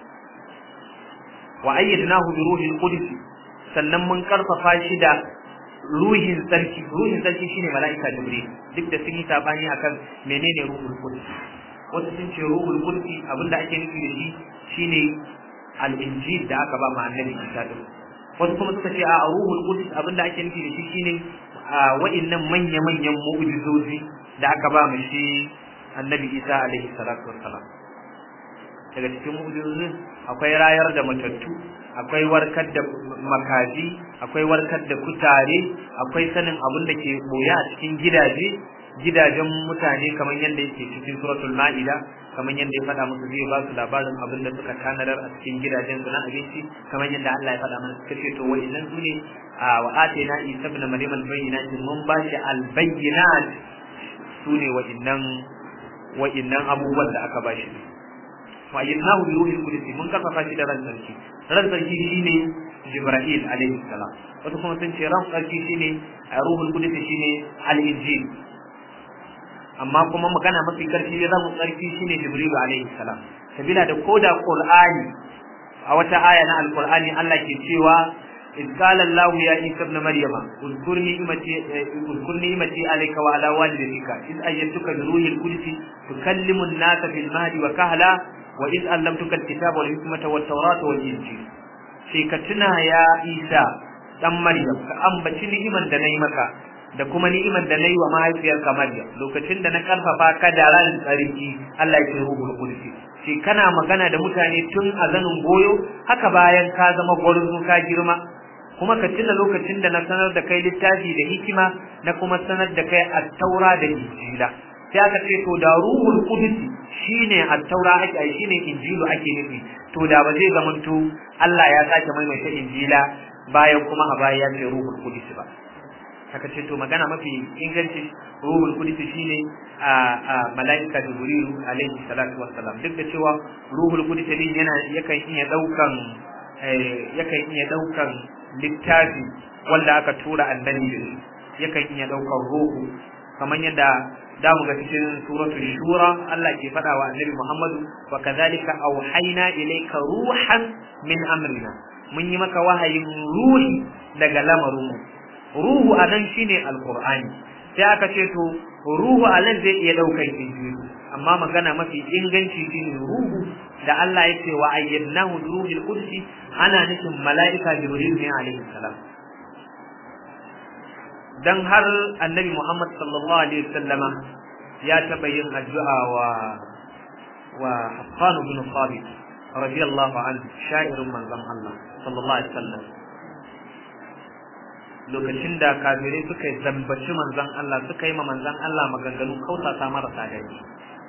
wa ayyadnahu bi ruhil qudus sannan mun karfafa shi da ruhin sarki ruhin sarki shine mala'ika jibril duk da sun yi sabani akan menene ruhul qudus wasu sun ce ruhul qudus abinda ake nufi da shi shine al-injil da aka ba ma annabi Isa din wasu kuma suka ce a ruhul qudus abinda ake nufi da shi shine wa'annan manya manyan mu'jizozi da aka ba mu shi annabi Isa alaihi salatu wassalam daga cikin mu'jizozin akwai rayar da matattu akwai warkar da makaji akwai warkar da kutare akwai sanin abin da ke boye a cikin gidaje gidajen mutane kamar yadda yake cikin suratul ma'ida kamar yadda ya faɗa musu zai ba su labarin abin da suka tanadar a cikin gidajen su na abinci kamar yadda Allah ya faɗa mana suka ce to wa'innan su ne a wa atayna isa ibn maryam al-bayyinat mun ba shi al-bayyinat su ne wa'innan wa'innan abubuwan da aka ba shi wa ayyadnahu bi ruhil qudus mun kafafa shi da ran sarki ran sarki shine jibril alaihi salam wato kuma sun ce ran sarki shine ruhul qudus shine al-injil amma kuma magana mafi karfi ran sarki shine jibril alaihi salam sabila da koda qur'ani a wata aya na alqur'ani Allah ke cewa إذ قال الله يا عيسى ابن مريم اذكر نعمتي اذكر نعمتي عليك وعلى والدتك إذ أيدتك بروح القدس تكلم الناس في المهد وكهلا وإذ علمتك الكتاب والحكمة والتوراة والإنجيل sai ka tuna ya Isa dan Maryam ka ambaci ni'iman da nayi maka da kuma ni'iman da nayi wa mahaifiyarka Maryam lokacin da na karfafa ka da ran tsarki Allah ya ce ruhul qudus sai kana magana da mutane tun a zanin goyo haka bayan ka zama gwarzo ka girma kuma ka tuna lokacin da na sanar da kai littafi da hikima na kuma sanar da kai at-taura da injila sai aka ce to da ruhul qudus shine at-taura ake ai shine injilu ake nufi to da ba zai zamanto Allah ya sake maimaita injila bayan kuma a baya ya ce ruhul qudus ba aka ce to magana mafi inganci ruhul qudus shine a malaika jibrilu alaihi salatu wassalam duk da cewa ruhul qudus din yana yakan iya daukan yakan iya daukan littafi wanda aka tura annabi da shi yakan iya daukan ruhu kamar yadda da mu ga cikin suratul shura Allah ke faɗa wa annabi Muhammadu wa kadhalika auhayna ilayka ruhan min amrina mun yi maka wahayin ruhi daga lamarin ruhu anan shine alqur'ani sai aka ce to ruhu anan zai iya daukar injili amma magana mafi inganci shine ruhu da Allah ya ce wa ayyadnahu ruhul qudsi ana nufin mala'ika jibril ne alaihi salam dan har annabi Muhammad sallallahu alaihi wasallama ya taba yin addu'a wa wa Hassan bin Thabit radiyallahu anhu sha'irin manzon Allah sallallahu alaihi wasallam lokacin da kafirai suka zambaci manzon Allah suka yi ma manzon Allah maganganu kautata marasa daɗi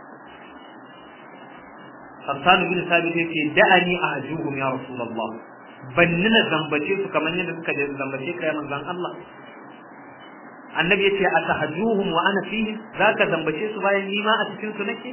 Hassan bin Thabit yake da'ani ahjuhum ya Rasulullah banni na zambace su kamar yadda suka zambace ka ya manzon Allah annabi yace atahjuhum wa ana fihi zaka zambace su bayan ni ma a cikin su nake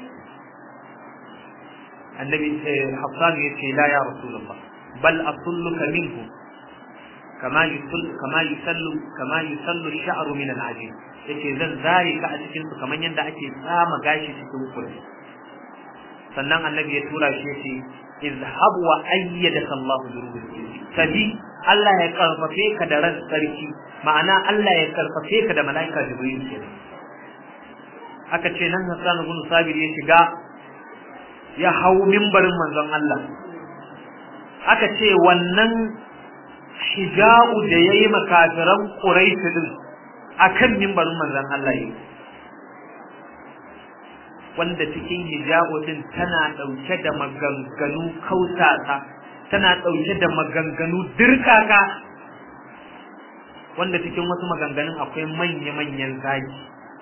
annabi Hassan yace la ya Rasulullah bal asulluka minhu kama yusallu kama yusallu kama yusallu ash-sha'ru min al-ajin yace zan zare ka a cikin su kamar yadda ake tsama gashi cikin kulli sannan annabi ya tura shi yace izhab wa ayyadaka Allah bi ruhihi tabi Allah ya karfafe ka da ran sarki ma'ana Allah ya karfafe ka da mala'ika Jibril kenan aka ce nan Hassan ibn Sabir ya shiga ya hau mimbarin manzon Allah aka ce wannan hija'u da yayi makafiran Quraish din akan mimbarin manzon Allah yake wanda cikin hijabu din tana dauke da maganganu kautata tana dauke da maganganu dirkaka wanda cikin wasu maganganun akwai manya-manyan zagi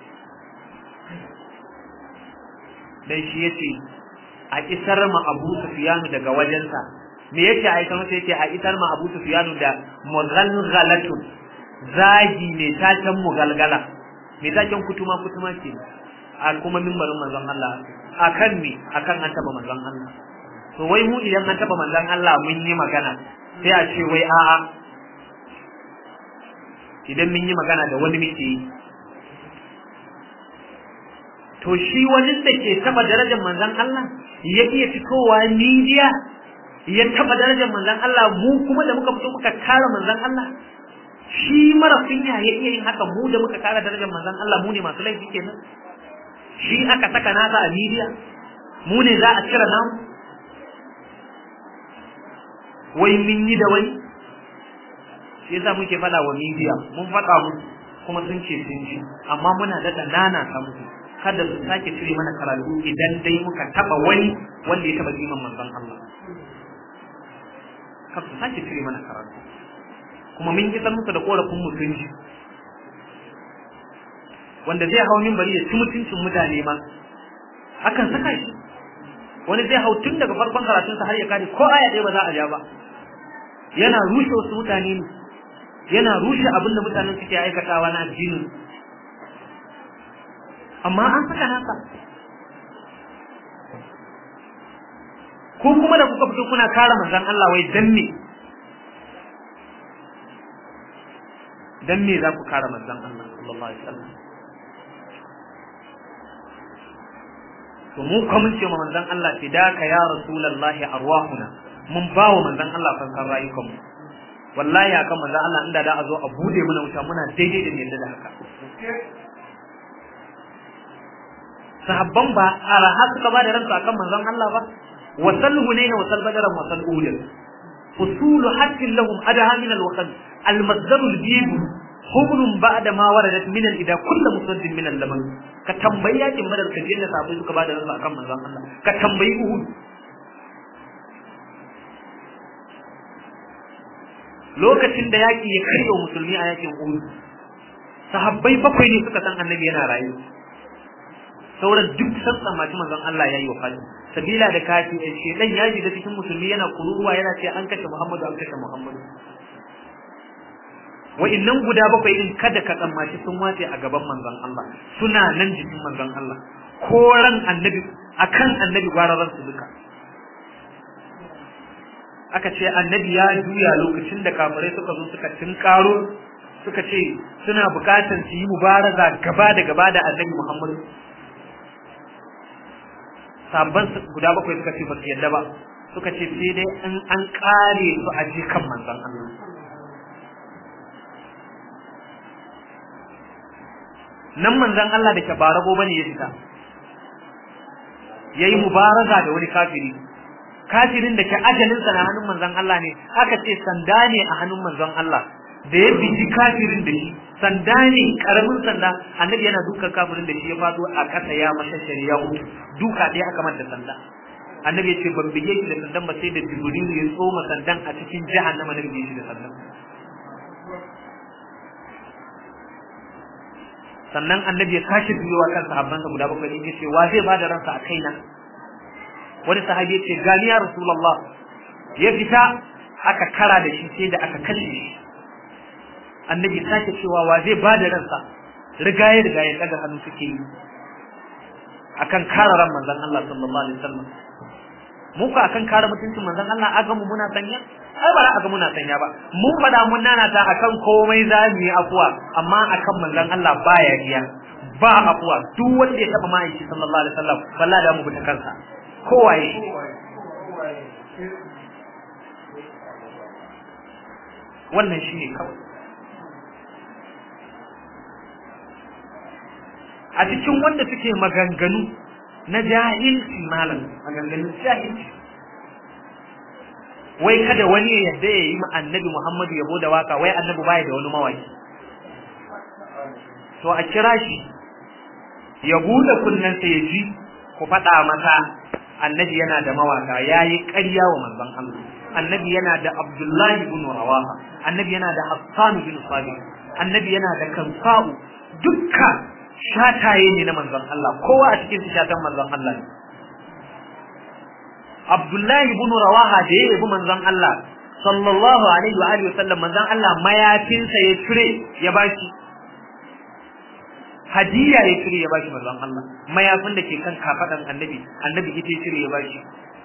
dan shi yace a isar ma Abu Sufyan daga wajensa me yace a isar masa yace a isar ma Abu Sufyan da mughalghalatun zagi ne tacan mugalgala me tacan kutuma kutuma ce a kuma mimbarin manzon Allah akan me akan an taba manzon Allah to wai mu idan an taba manzon Allah mun yi magana sai a ce wai a'a idan mun yi magana da wani muke yi to shi wani da ke taba darajar manzon Allah ya iya fitowa media ya taba darajar manzon Allah mu kuma da muka fito muka kare manzon Allah shi mara kunya ya iya yin haka mu da muka kara darajar manzon Allah mu ne masu laifi kenan shi aka saka nasa a media mu ne za a cire namu wai mun yi da wai shi yasa muke faɗa wa media mun faɗa musu kuma sun ce sun ji amma muna daɗa nana ta musu kada su sake cire mana karatu idan dai muka taɓa wani wanda ya taɓa kiman manzon Allah kada su sake cire mana karatu kuma mun isar musu da korafin mutunci wanda zai hau bari ya ci mutuncin mutane ma akan saka shi wani zai hau tun daga farkon karatunsa har ya kare ko aya ɗaya ba za a ja ba yana rushe wasu mutane ne yana rushe abin da mutanen suke aikatawa na addinin amma an saka nasa ko kuma da kuka fito kuna kare manzon Allah wai dan me dan me za ku kare manzon Allah sallallahu alaihi wasallam to mu kuma mun ce ma manzon Allah fidaka ya rasulullahi arwahuna mun ba wa manzon Allah fansan rayukan mu wallahi akan manzon Allah inda da a zo a bude mana wuta muna daidai da yadda da haka sahabban ba araha suka ba da ransu akan manzon Allah ba wasal hunaina wasal badaran wasal ulil usulu hakkin lahum adaha min alwaqt المصدر الجيب حبل بعد ما وردت من الإذا كل مصد من اللبن كتنبي yakin badar ka je da sabai suka bada ransu akan manzon Allah ka tambayi Uhud lokacin da yaki ya karyo musulmi a yakin Uhud sahabbai bakwai ne suka san annabi yana rayu sauran duk san tsammaci manzon Allah yayi wafati sabila da kafi shedan ya shiga cikin musulmi yana kururuwa yana ce an kashe Muhammadu an kashe Muhammadu wa'innan guda bakwai din kada ka tsammaci sun wace a gaban manzon Allah suna nan jikin manzon Allah ko ran annabi akan annabi gwararan su duka aka ce annabi ya juya lokacin da kafirai suka zo suka tinkaro suka ce suna bukatan su yi mubaraza gaba da gaba da annabi Muhammad sabban guda bakwai suka ce ba su yadda ba suka ce sai dai an an kare su a jikan manzon Allah nan manzon Allah da ke barago bane ya fita yayi mubaraza da wani kafiri kafirin da ke ajalin sa na hannun manzon Allah ne aka ce sanda ne a hannun manzon Allah da ya biji kafirin da shi sanda ne karamin sanda annabi yana dukan kafirin da shi ya fado a kasa ya masa shari'a mutu duka ɗaya aka manta sanda annabi ya ce ban bige shi da sandan ba sai da jibril ya tsoma sandan a cikin jahannama na bige shi da sandan sannan annabi ya tashi biyowa kan sahabbansa guda bakwai din yace wa zai bada ransa a kaina wani sahabi yace gani ya rasulullah ya fita aka kara da shi sai da aka kashe shi annabi ya sake cewa wa zai bada ransa rigaye rigaye daga hannu suke yi akan kare ran manzon Allah sallallahu alaihi wasallam mu ka akan kare mutuncin manzon Allah aga mu muna sanya ai ba aga muna sanya ba mun fada mun nana ta akan komai za mu yi afuwa amma akan manzon Allah baya iya ba afuwa duk wanda ya taba ma'aiki sallallahu alaihi wasallam wallahi da mu bi ta kansa kowaye wannan shine kawai a cikin wanda suke maganganu na jahilci malam maganganun jahilci wai kada wani ya yadda ya yi annabi Muhammadu yabo da waka wai annabi baya da wani mawaki to a kira shi ya bude kunnensa ya ji ku faɗa masa annabi yana da mawaka yayi ƙarya wa manzon Allah annabi yana da Abdullahi ibn Rawaha annabi yana da Hassan bin Sabit annabi yana da Kansa'u dukkan shataye ne na manzon Allah kowa a cikin shatan manzon Allah ne Abdullahi ibn Rawaha da ya yabi manzon Allah sallallahu alaihi wa alihi wasallam manzon Allah mayafinsa ya cire ya bashi hadiya ya cire ya bashi manzon Allah mayafin da ke kan kafadan annabi annabi ita ya cire ya bashi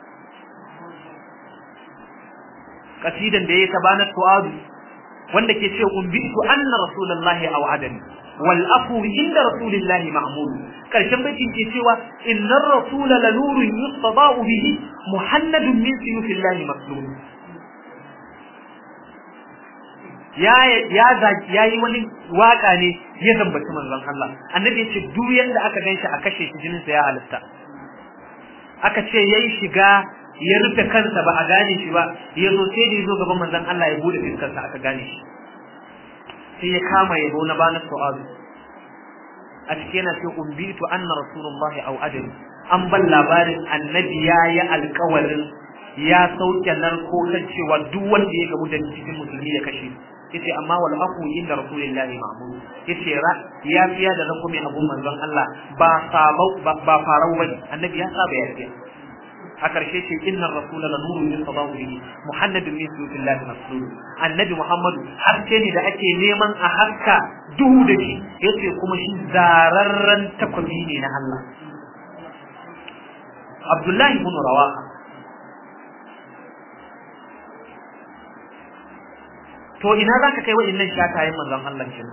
kasidan da ya tabana tu'adu wanda ke ce umbitu anna rasulullahi aw'adani wal afu inda rasulillahi ma'mul karshen baitin ke cewa innar rasula la nurun yustada'u bihi muhannadun min suyufillahi maslul ya ya ya yi wani waka ne ya zambaci manzon Allah annabi yace duk yanda aka ganshi a kashe shi jinin sa ya halitta aka ce yayi shiga ya rufe kansa ba a gane shi ba ya zo sai da ya zo gaban manzon Allah ya bude fiskar sa aka gane shi sai ya kama yabo na bana su'alu a cikin yana sai umbitu anna rasulullahi au adami an ban labarin annabi ya yi alkawarin ya sauke narko kan cewa duk wanda ya gamu da cikin musulmi ya kashe yace amma wal aqu inda rasulillahi ma'mud yace ra ya fiya da ranko mai abun manzon Allah ba sabau ba farau bane annabi ya saba ya fiya a karshe ce inna rasula la nuru min sadahu bihi muhammadun min suyutillahi maslul annabi muhammadu haske ne da ake neman a haska duhu da shi yace kuma shi zararren takwabi ne na Allah Abdullahi ibn Rawaha to ina zaka kai wa'annan shatayen manzon Allah kenan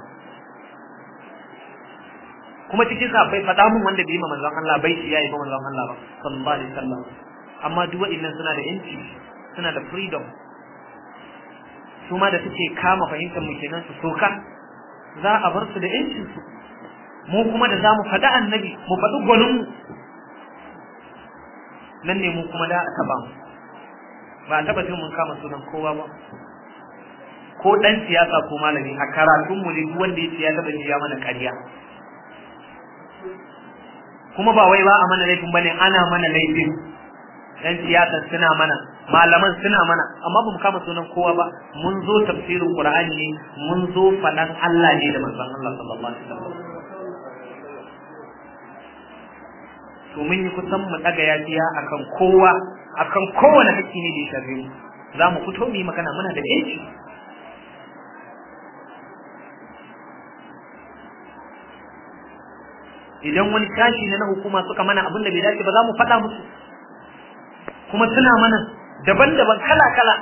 kuma cikin sahabbai faɗa mun wanda bai ma manzon Allah bai shi yayi ba manzon Allah ba sallallahu alaihi wasallam amma duk wa'annan suna da yanci suna da freedom su ma da suke kama fahimtar mu kenan su soka za a bar su da yancin su mu kuma da zamu faɗa annabi mu faɗi gwanin mu nan ne mu kuma da aka ba mu ba a taɓa jin mun kama sunan kowa ba ko dan siyasa ko malami a karatun mu ne duk wanda ya ce ya taɓa ya mana ƙarya kuma ba wai ba a mana laifin bane ana mana laifin dan siyasa suna mana malaman suna mana amma ba mu kama sunan kowa ba mun zo tafsirin qur'ani ne mun zo faɗan Allah ne da manzon Allah sallallahu alaihi wasallam to mun yi kusan mu daga yafiya akan kowa akan kowane hakki ne da ya shafe mu za mu fito mu yi magana muna da yanci idan wani tashi ne na hukuma suka mana abin da bai dace ba za mu faɗa musu kuma suna mana daban-daban kala-kala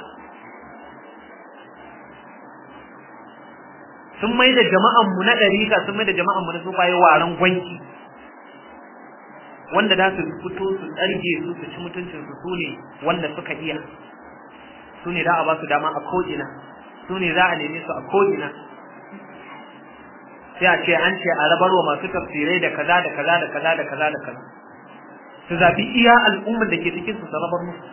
sun mai da jama'anmu na ɗarika sun mai da jama'anmu na sufaye waran gwanki wanda za su fito su tsarge su su ci mutuncin su su ne wanda suka iya su ne za a ba su dama a ko'ina su ne za a neme su a ko'ina sai a ce an ce a rabarwa masu tafsirai da kaza da kaza da kaza da kaza da kaza su zabi iya al'ummar da ke cikin su rabar musu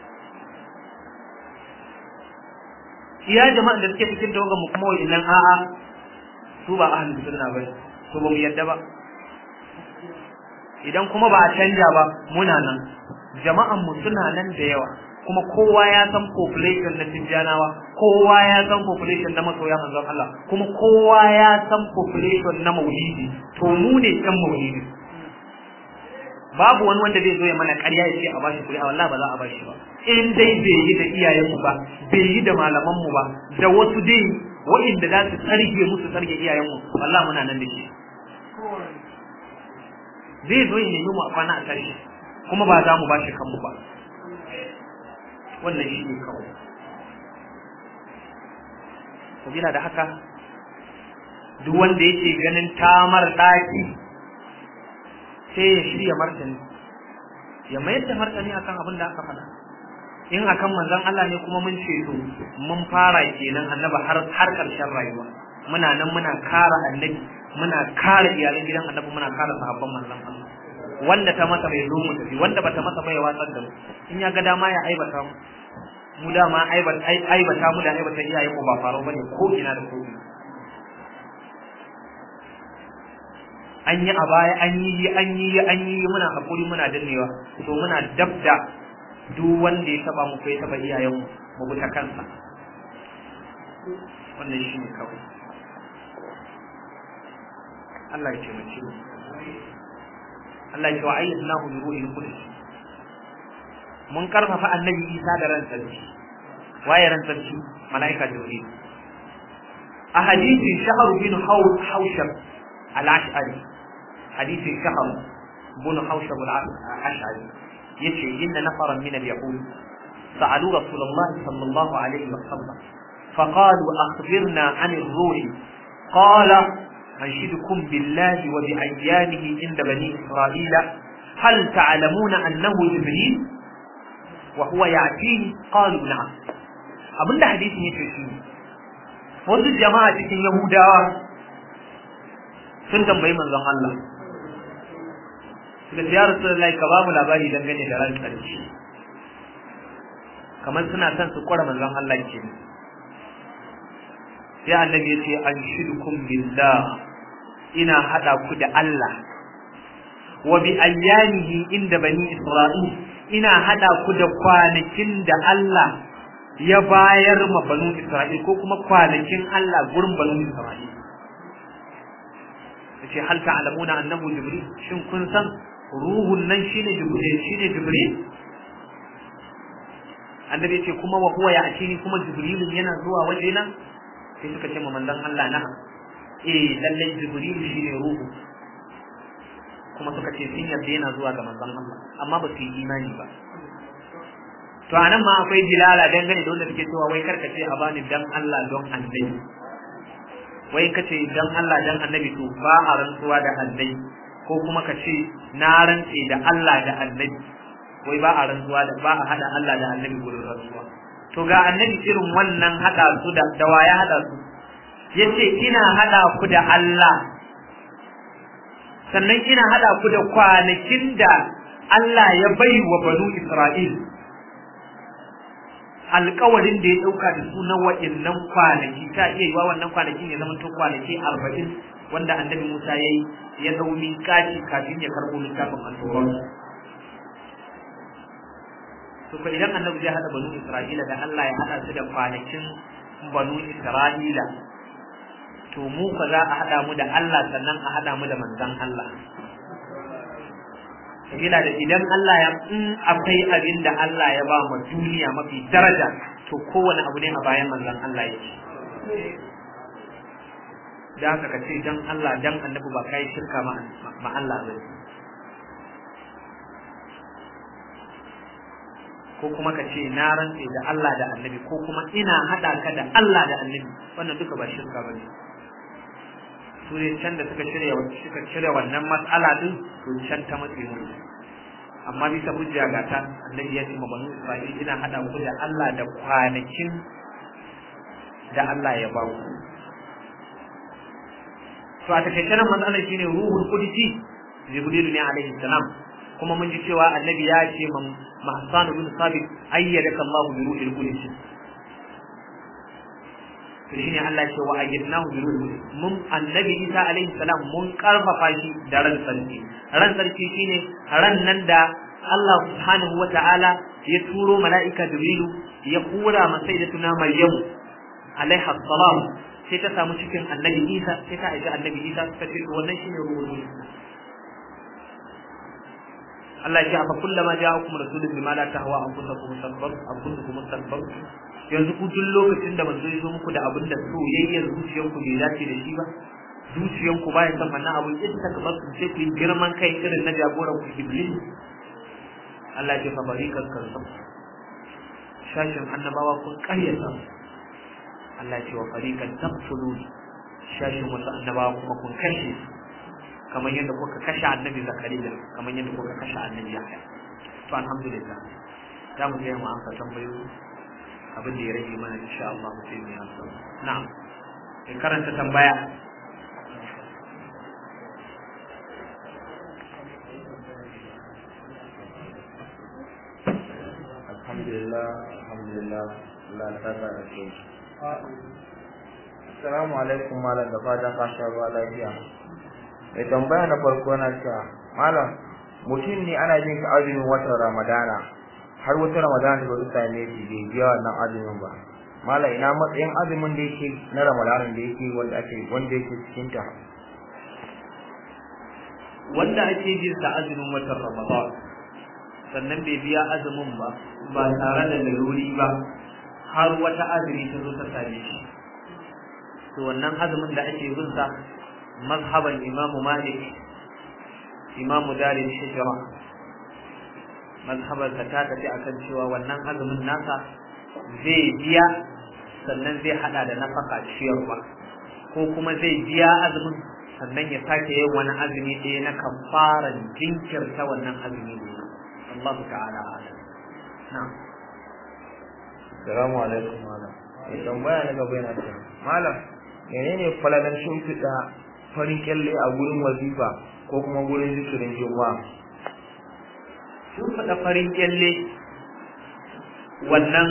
iya jama'an da suke cikin tawagan mu kuma wa'innan a'a su ba ahlus sunna bane to ba mu yadda ba idan kuma ba a canja ba muna nan jama'an mu suna nan da yawa kuma kowa ya san population na Tijjanawa kowa ya san population na masoya manzon Allah kuma kowa ya san population na Maulidi to mu ne ɗan Maulidi babu wani wanda zai zo ya mana ƙarya ya ce a bashi kuɗi a wallahi ba za a bashi ba in dai bai yi da iyayenmu ba bai yi da malamanmu ba da wasu dai wa'inda za su tsarge musu tsarge iyayenmu wallahi muna nan da shi zai zo ya nemi mu a kwana a tashi kuma ba za mu bashi kanmu ba wannan shi ne kawai sabila da haka duk wanda yake ganin tamar ɗaki sai ya shirya martani ya mayar da martani akan abin da aka faɗa in akan manzon Allah ne kuma mun ce to mun fara kenan annaba har har ƙarshen rayuwa muna nan muna kara annabi muna kara iyalan gidan annabi muna kara sahabban manzon Allah wanda ta masa bai zo mu tafi wanda bata masa bai watsar da mu in ya ga dama ya aibata mu mu dama aibata mu da aibata iyayen mu ba faru bane ko ina da ko ina an yi a baya an yi an yi an yi muna hakuri muna dannewa to muna dabda duk wanda ya taba mu ko ya taba iyayen mu mu bi ta kansa wannan shi ne kawai Allah ya taimake mu Allah ya ce wa ayyadnahu bi ruhil qudus mun karfafa annabi Isa da ran sarki waye ran sarki malaika jibril a hadisi shahar bin haushab al-ash'ari hadisi shahar bin haushab al-ash'ari yace inna nafaran min al-yahud sa'alu rasulullah sallallahu alaihi wa sallam فقالوا أخبرنا عن الروح قال أنشدكم بالله وبأيامه عند بني إسرائيل هل تعلمون أنه جبريل وهو يأتيه قالوا نعم abinda hadisin yake shi wasu jama'a cikin yahudawa sun tambayi manzon Allah suka ce ya rasulullahi ka ba mu labari dangane da ran karshe kamar suna son su kwara manzon Allah ke sai annabi ya ce an shirkum billah ina hada ku da Allah wa bi ayyamihi inda bani isra'il ina hada ku da kwanakin da Allah ya bayar ma banu isra'il ko kuma kwanakin Allah gurin banu isra'il yace hal ta'lamuna annahu jibril shin kun san ruhun nan shine jibril shine jibril annabi yace kuma wa huwa ya'tini kuma jibril yana zuwa wajena sai suka ce ma manzon Allah na eh lallai jibril shine ruhu kuma suka ce sun yarda yana zuwa ga manzon Allah amma ba su yi imani ba to anan ma akwai jilala dangane da wanda suke cewa wai karka ce a bani dan Allah don annabi wai kace dan Allah dan annabi to ba a rantsuwa da annabi ko kuma ka ce na rantse da Allah da annabi wai ba a rantsuwa da ba a hada Allah da annabi gurin rantsuwa to ga annabi irin wannan hada su da dawa ya hada su yace ina hada ku da Allah sannan ina hada ku da kwanakin da Allah ya bai wa banu Isra'il alƙawarin da ya ɗauka da su na wa'innan kwanaki ta iya yiwa wannan kwanakin ya zama to kwanaki arba'in wanda annabi Musa ya yi ya ɗau miƙaci kafin ya karɓo littafin al to ko idan annabi zai haɗa banu Isra'ila da Allah ya haɗa su da kwanakin banu Isra'ila to mu fa za a haɗa mu da Allah sannan a haɗa mu da manzon Allah sabila da idan Allah ya in akwai abin da Allah ya ba mu duniya mafi daraja to kowane abu ne a bayan manzon Allah yake da haka ka ce dan Allah dan annabi ba kai shirka ma ma Allah ba ko kuma ka ce na rantse da Allah da annabi ko kuma ina hada ka da Allah da annabi wannan duka ba shirka bane su ne can da suka shirya suka shirya wannan mas'ala din to can ta matse mu amma bisa hujja ga ta annabi ya ce ma banu Isra'il ina hada ku da Allah da kwanakin da Allah ya ba ku to a takaice nan matsalar shine ruhul qudsi jibril ne alaihi salam kuma mun ji cewa annabi ya ce ma Mahsan bin Sabit ayyadaka Allah bi ruhil qudsi to shine Allah ya ce wa ayyadnahu bi ruhil mun annabi Isa alaihi salam mun karfafa shi da ran sarki ran sarki shine ran nan da Allah subhanahu wata'ala ya turo mala'ika Jibrilu ya kura ma sayyidatuna Maryam alaiha salam sai ta samu cikin annabi Isa sai ta aiki annabi Isa ta ce to wannan shine ruhul Allah ya ce afa kullama ja'akum rasulun bima la tahwa anfusakum mustakbar anfusakum mustakbar yanzu ku duk lokacin da manzo ya zo muku da abin da soyayyar zuciyarku bai dace da shi ba zuciyarku baya son wannan abin ita ka basu sai ku yi girman kai irin na jagoran ku iblis Allah ya ce fa barikan karsam shashin annabawa kun karyata Allah ya ce wa farikan taqtulun shashin wasu annabawa kuma kun kashe kamar yadda kuka kashe annabi zakariya kamar yadda kuka kashe annabi yahya to alhamdulillah za mu je mu amsa tambayoyi abin da ya rage mana insha Allah mu sai mu yi amsa na'am in karanta tambaya alhamdulillah alhamdulillah Allah ta sa da ke Assalamu alaikum malam da fatan ka sha ruwa lafiya mai tambaya na farko na cewa malam mutum ne ana jin ka azumin watan ramadana har wata ramadana ba su same shi bai biya wannan azumin ba malam ina matsayin azumin da yake na ramadana da yake wanda ake wanda yake cikin ta wanda ake jin sa azumin watan ramadan sannan bai biya azumin ba ba tare da laluri ba har wata azumi ta zo ta same shi to wannan azumin da ake bin sa mazhaban Imam Malik Imam Dalil Hijra mazhaban ta ta tafi akan cewa wannan azumin nasa zai biya sannan zai hada da nafaka ciyarwa ko kuma zai biya azumin sannan ya sake yin wani azumi ɗaya na kafaran jinkirta wannan azumi ne Allah ta'ala alam na'am Assalamu alaikum malam mai tambaya na gaba yana cewa malam menene falalar shimfiɗa farin kyalle a gurin wazifa ko kuma gurin zikirin juma'a sun faɗa farin kyalle wannan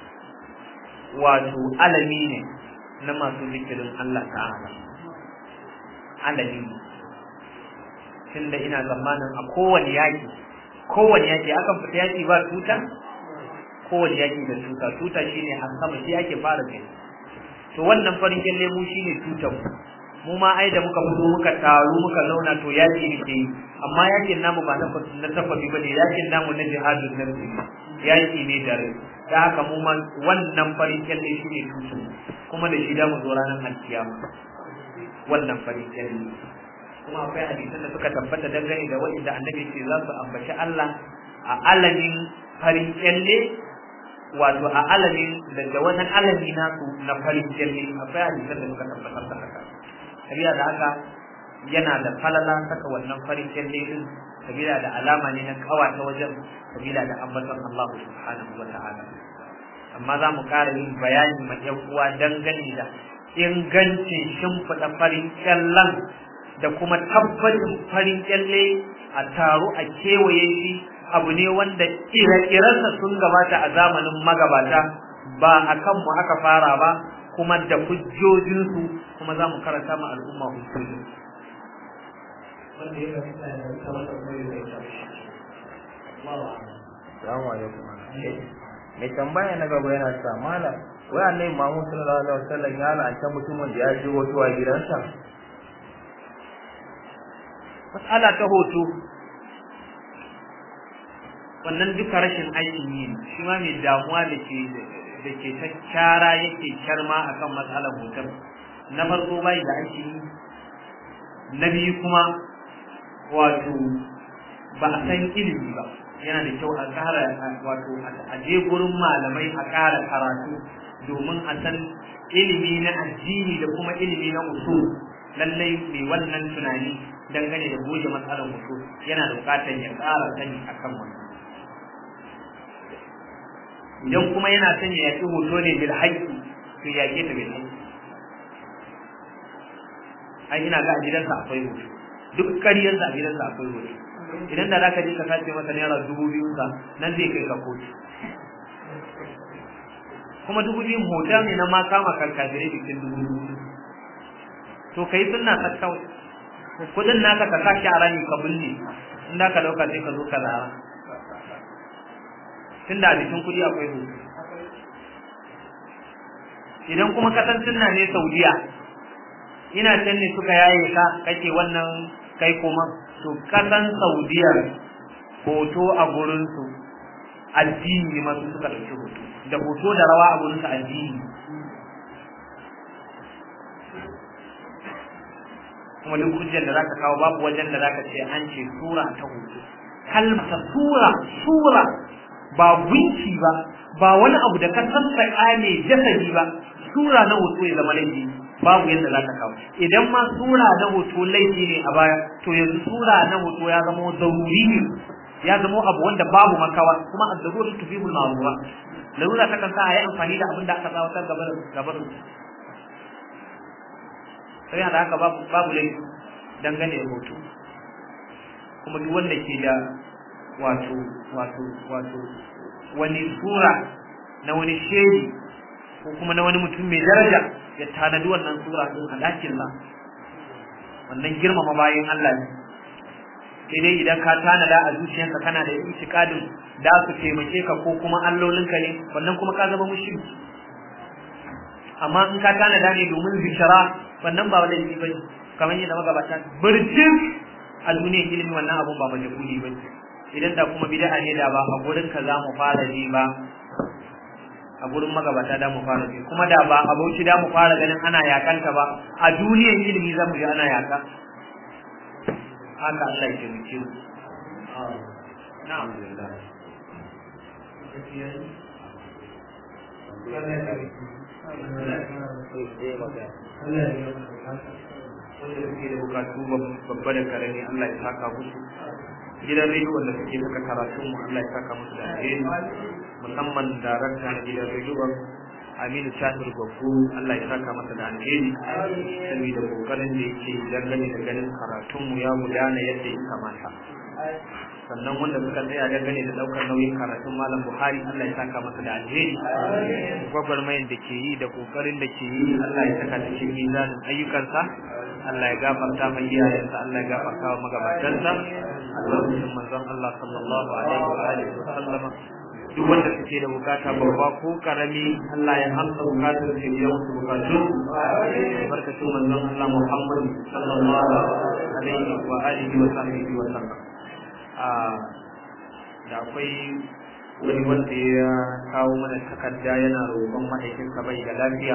wato alami ne na masu zikirin Allah ta'ala alami ne tunda ina zamanin a kowane yaƙi kowane yaƙi akan fita yaƙi ba tuta kowane yaƙi da tuta tuta shine a sama shi ake fara kai to wannan farin kyalle mu shine tutan mu mu ma ai da muka fito muka taru muka zauna to yaƙi ne ke yi amma yaƙin namu ba na tafafi ba ne yaƙin namu na jihadun nafsi yaƙi ne da rai da haka mu ma wannan farin kyalle shi ne tutu kuma da shi da mu zo ranar alkiyama wannan farin kyalle kuma akwai hadisan da suka tabbata dangane da waɗanda annabi ce za su ambaci Allah a alamin farin kyalle wato a alamin da wani alami nasu na farin kyalle akwai hadisan da suka tabbatar da haka sabila da haka yana da falala saka wannan farin kyalle din sabila da alama ne na kawata wajen sabila da ambaton Allah subhanahu wa ta'ala amma za mu ƙara yin bayani ma ƴan uwa dangane da ingancin shimfiɗa farin kyallen da kuma tabbacin farin kyalle a taro a kewaye shi abu ne wanda ire-irensa sun gabata a zamanin magabata ba a kanmu aka fara ba kuma da hujjojinsu kuma za mu karanta ma al'umma hujjoji wanda ya rasu da ta wata mai da ita Assalamu alaikum mai tambaya na gaba yana sa malam wai annabi Muhammad sallallahu alaihi wasallam ya la'anta mutumin da ya je wato a gidansa mas'ala ta hoto wannan duka rashin aikin yi shi ma mai damuwa da ke da ke ta kyara yake kyarma akan matsalar hoton na farko bai da aiki yi na biyu kuma wato ba a san ilimi ba yana da kyau a ƙara wato a je gurin malamai a ƙara karatu domin a san ilimi na addini da kuma ilimi na usul lallai mai wannan tunani dangane da goge matsalar usul yana da buƙatar ya ƙara sani akan wannan idan kuma yana son ya yaƙi hoto ne bil haƙƙi to yaƙe ta bil haƙƙi ai ina ga a gidansa akwai hoto duk ƙaryarsa a gidansa akwai hoto idan da za ka je ka sace masa naira dubu biyu sa nan zai kai ka kotu kuma dubu biyun hoton ne na ma kama karkajire bikin dubu biyu to kai sunna ka kawai kudin naka ka sa shi a rami ka bulle in da ka dauka sai ka zo ka zara tunda a jikin kudi akwai hoto idan kuma ka san sunna ne saudiya ina can ne suka yaye ka kake wannan kai kuma to kasan saudiya hoto a gurinsu addini ne masu suka ɗauki hoto da hoto da rawa a gurinsu addini kuma duk hujjar da zaka kawo babu wajen da zaka ce an ce sura ta hoto kalmata sura sura ba gunki ba ba wani abu da ka sassaƙa ne jasadi ba sura na hoto ya zama laifi babu yadda za ka kawo idan ma sura na hoto laifi ne a baya to yanzu sura na hoto ya zama zaruri ne ya zama abu wanda babu makawa kuma a zaruri tufibul ma'rura larura ta kan sa a yi amfani da abin da aka tsawatar gabar gabar sai da haka babu babu laifi dangane da hoto kuma duk wanda ke da wato wato wato wani sura na wani shehi ko kuma na wani mutum mai daraja ya tanadi wannan sura din a dakin sa wannan girmama bayan Allah ne sai dai idan ka tanada a zuciyarka kana da itikadin da su taimake ka ko kuma allolinka ne wannan kuma ka zama mushriki amma in ka tanada ne domin zikira wannan ba laifi ba ne kamar yadda magabata birjin a duniyar ilimi wannan abun ba majahuli ba idan da kuma bid'a ne da ba a gurin ka za mu fara ji ba a gurin magabata da mu fara ji kuma da ba a bauchi da mu fara ganin ana yakanta ba a duniyar ilimi za mu ji ana yaka haka Allah ya taimake mu na'am wanda suke da bukatu babba da karami Allah ya saka musu gidan rediyon da suke saka karatun mu Allah ya saka musu da alheri musamman darakta na gidan rediyon Aminu Tahir Gwaggo Allah ya saka masa da alheri saboda kokarin da yake dangane da ganin karatunmu ya gudana yadda ya kamata sannan wanda suka tsaya dangane da daukar nauyin karatun malam Buhari Allah ya saka masa da alheri gwagwarmayin da ke yi da kokarin da ke yi Allah ya saka cikin mizanin ayyukansa Allah ya gafarta mai iyayensa Allah ya gafarta wa magabatansa albarkacin manzon Allah sallallahu alaihi wa alihi wa sallama duk wanda suke da bukata babba ko karami Allah ya amsa bukatar su ya musu bukatu albarkacin manzon Allah Muhammad sallallahu alaihi wa alihi wa sahbihi wa sallam da akwai wani wanda ya kawo mana takarda yana roƙon mahaifinsa bai da lafiya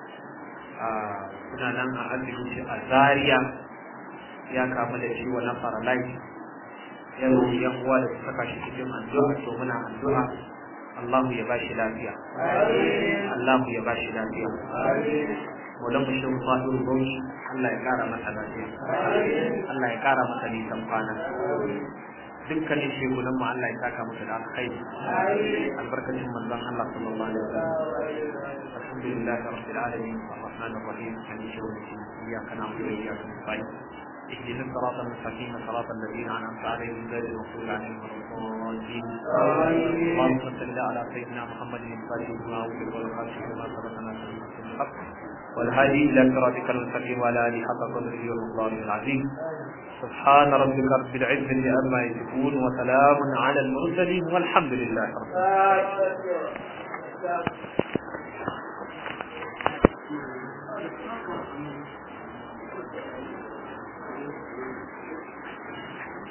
suna nan a asibiti a Zaria ya kamu da ciwo na paralyze ya roƙi yan uwa da su saka shi cikin addu'a to muna addu'a Allahu ya bashi lafiya Allahu ya bashi lafiya Maulan mu shi Fadu Bauchi Allah ya kara masa lafiya Allah ya kara masa nisan kwana dukkanin shegunan mu Allah ya saka masa da alkhairi albarkacin manzon Allah sallallahu alaihi wasallam alhamdulillah rabbil alamin arrahmanir rahim maliki yawmiddin iyyaka na'budu wa iyyaka nasta'in اهدنا الصراط المستقيم صراط الذين انعمت عليهم غير المغضوب عليهم ولا الضالين اللهم صل على سيدنا محمد الفاتح لما أغلق والخاتم لما سبق ناصر الحق والهادي الى صراطك المستقيم وعلى اله حق قدره ومقداره العظيم سبحان ربك رب العزه عما يصفون وسلام على المرسلين والحمد لله رب العالمين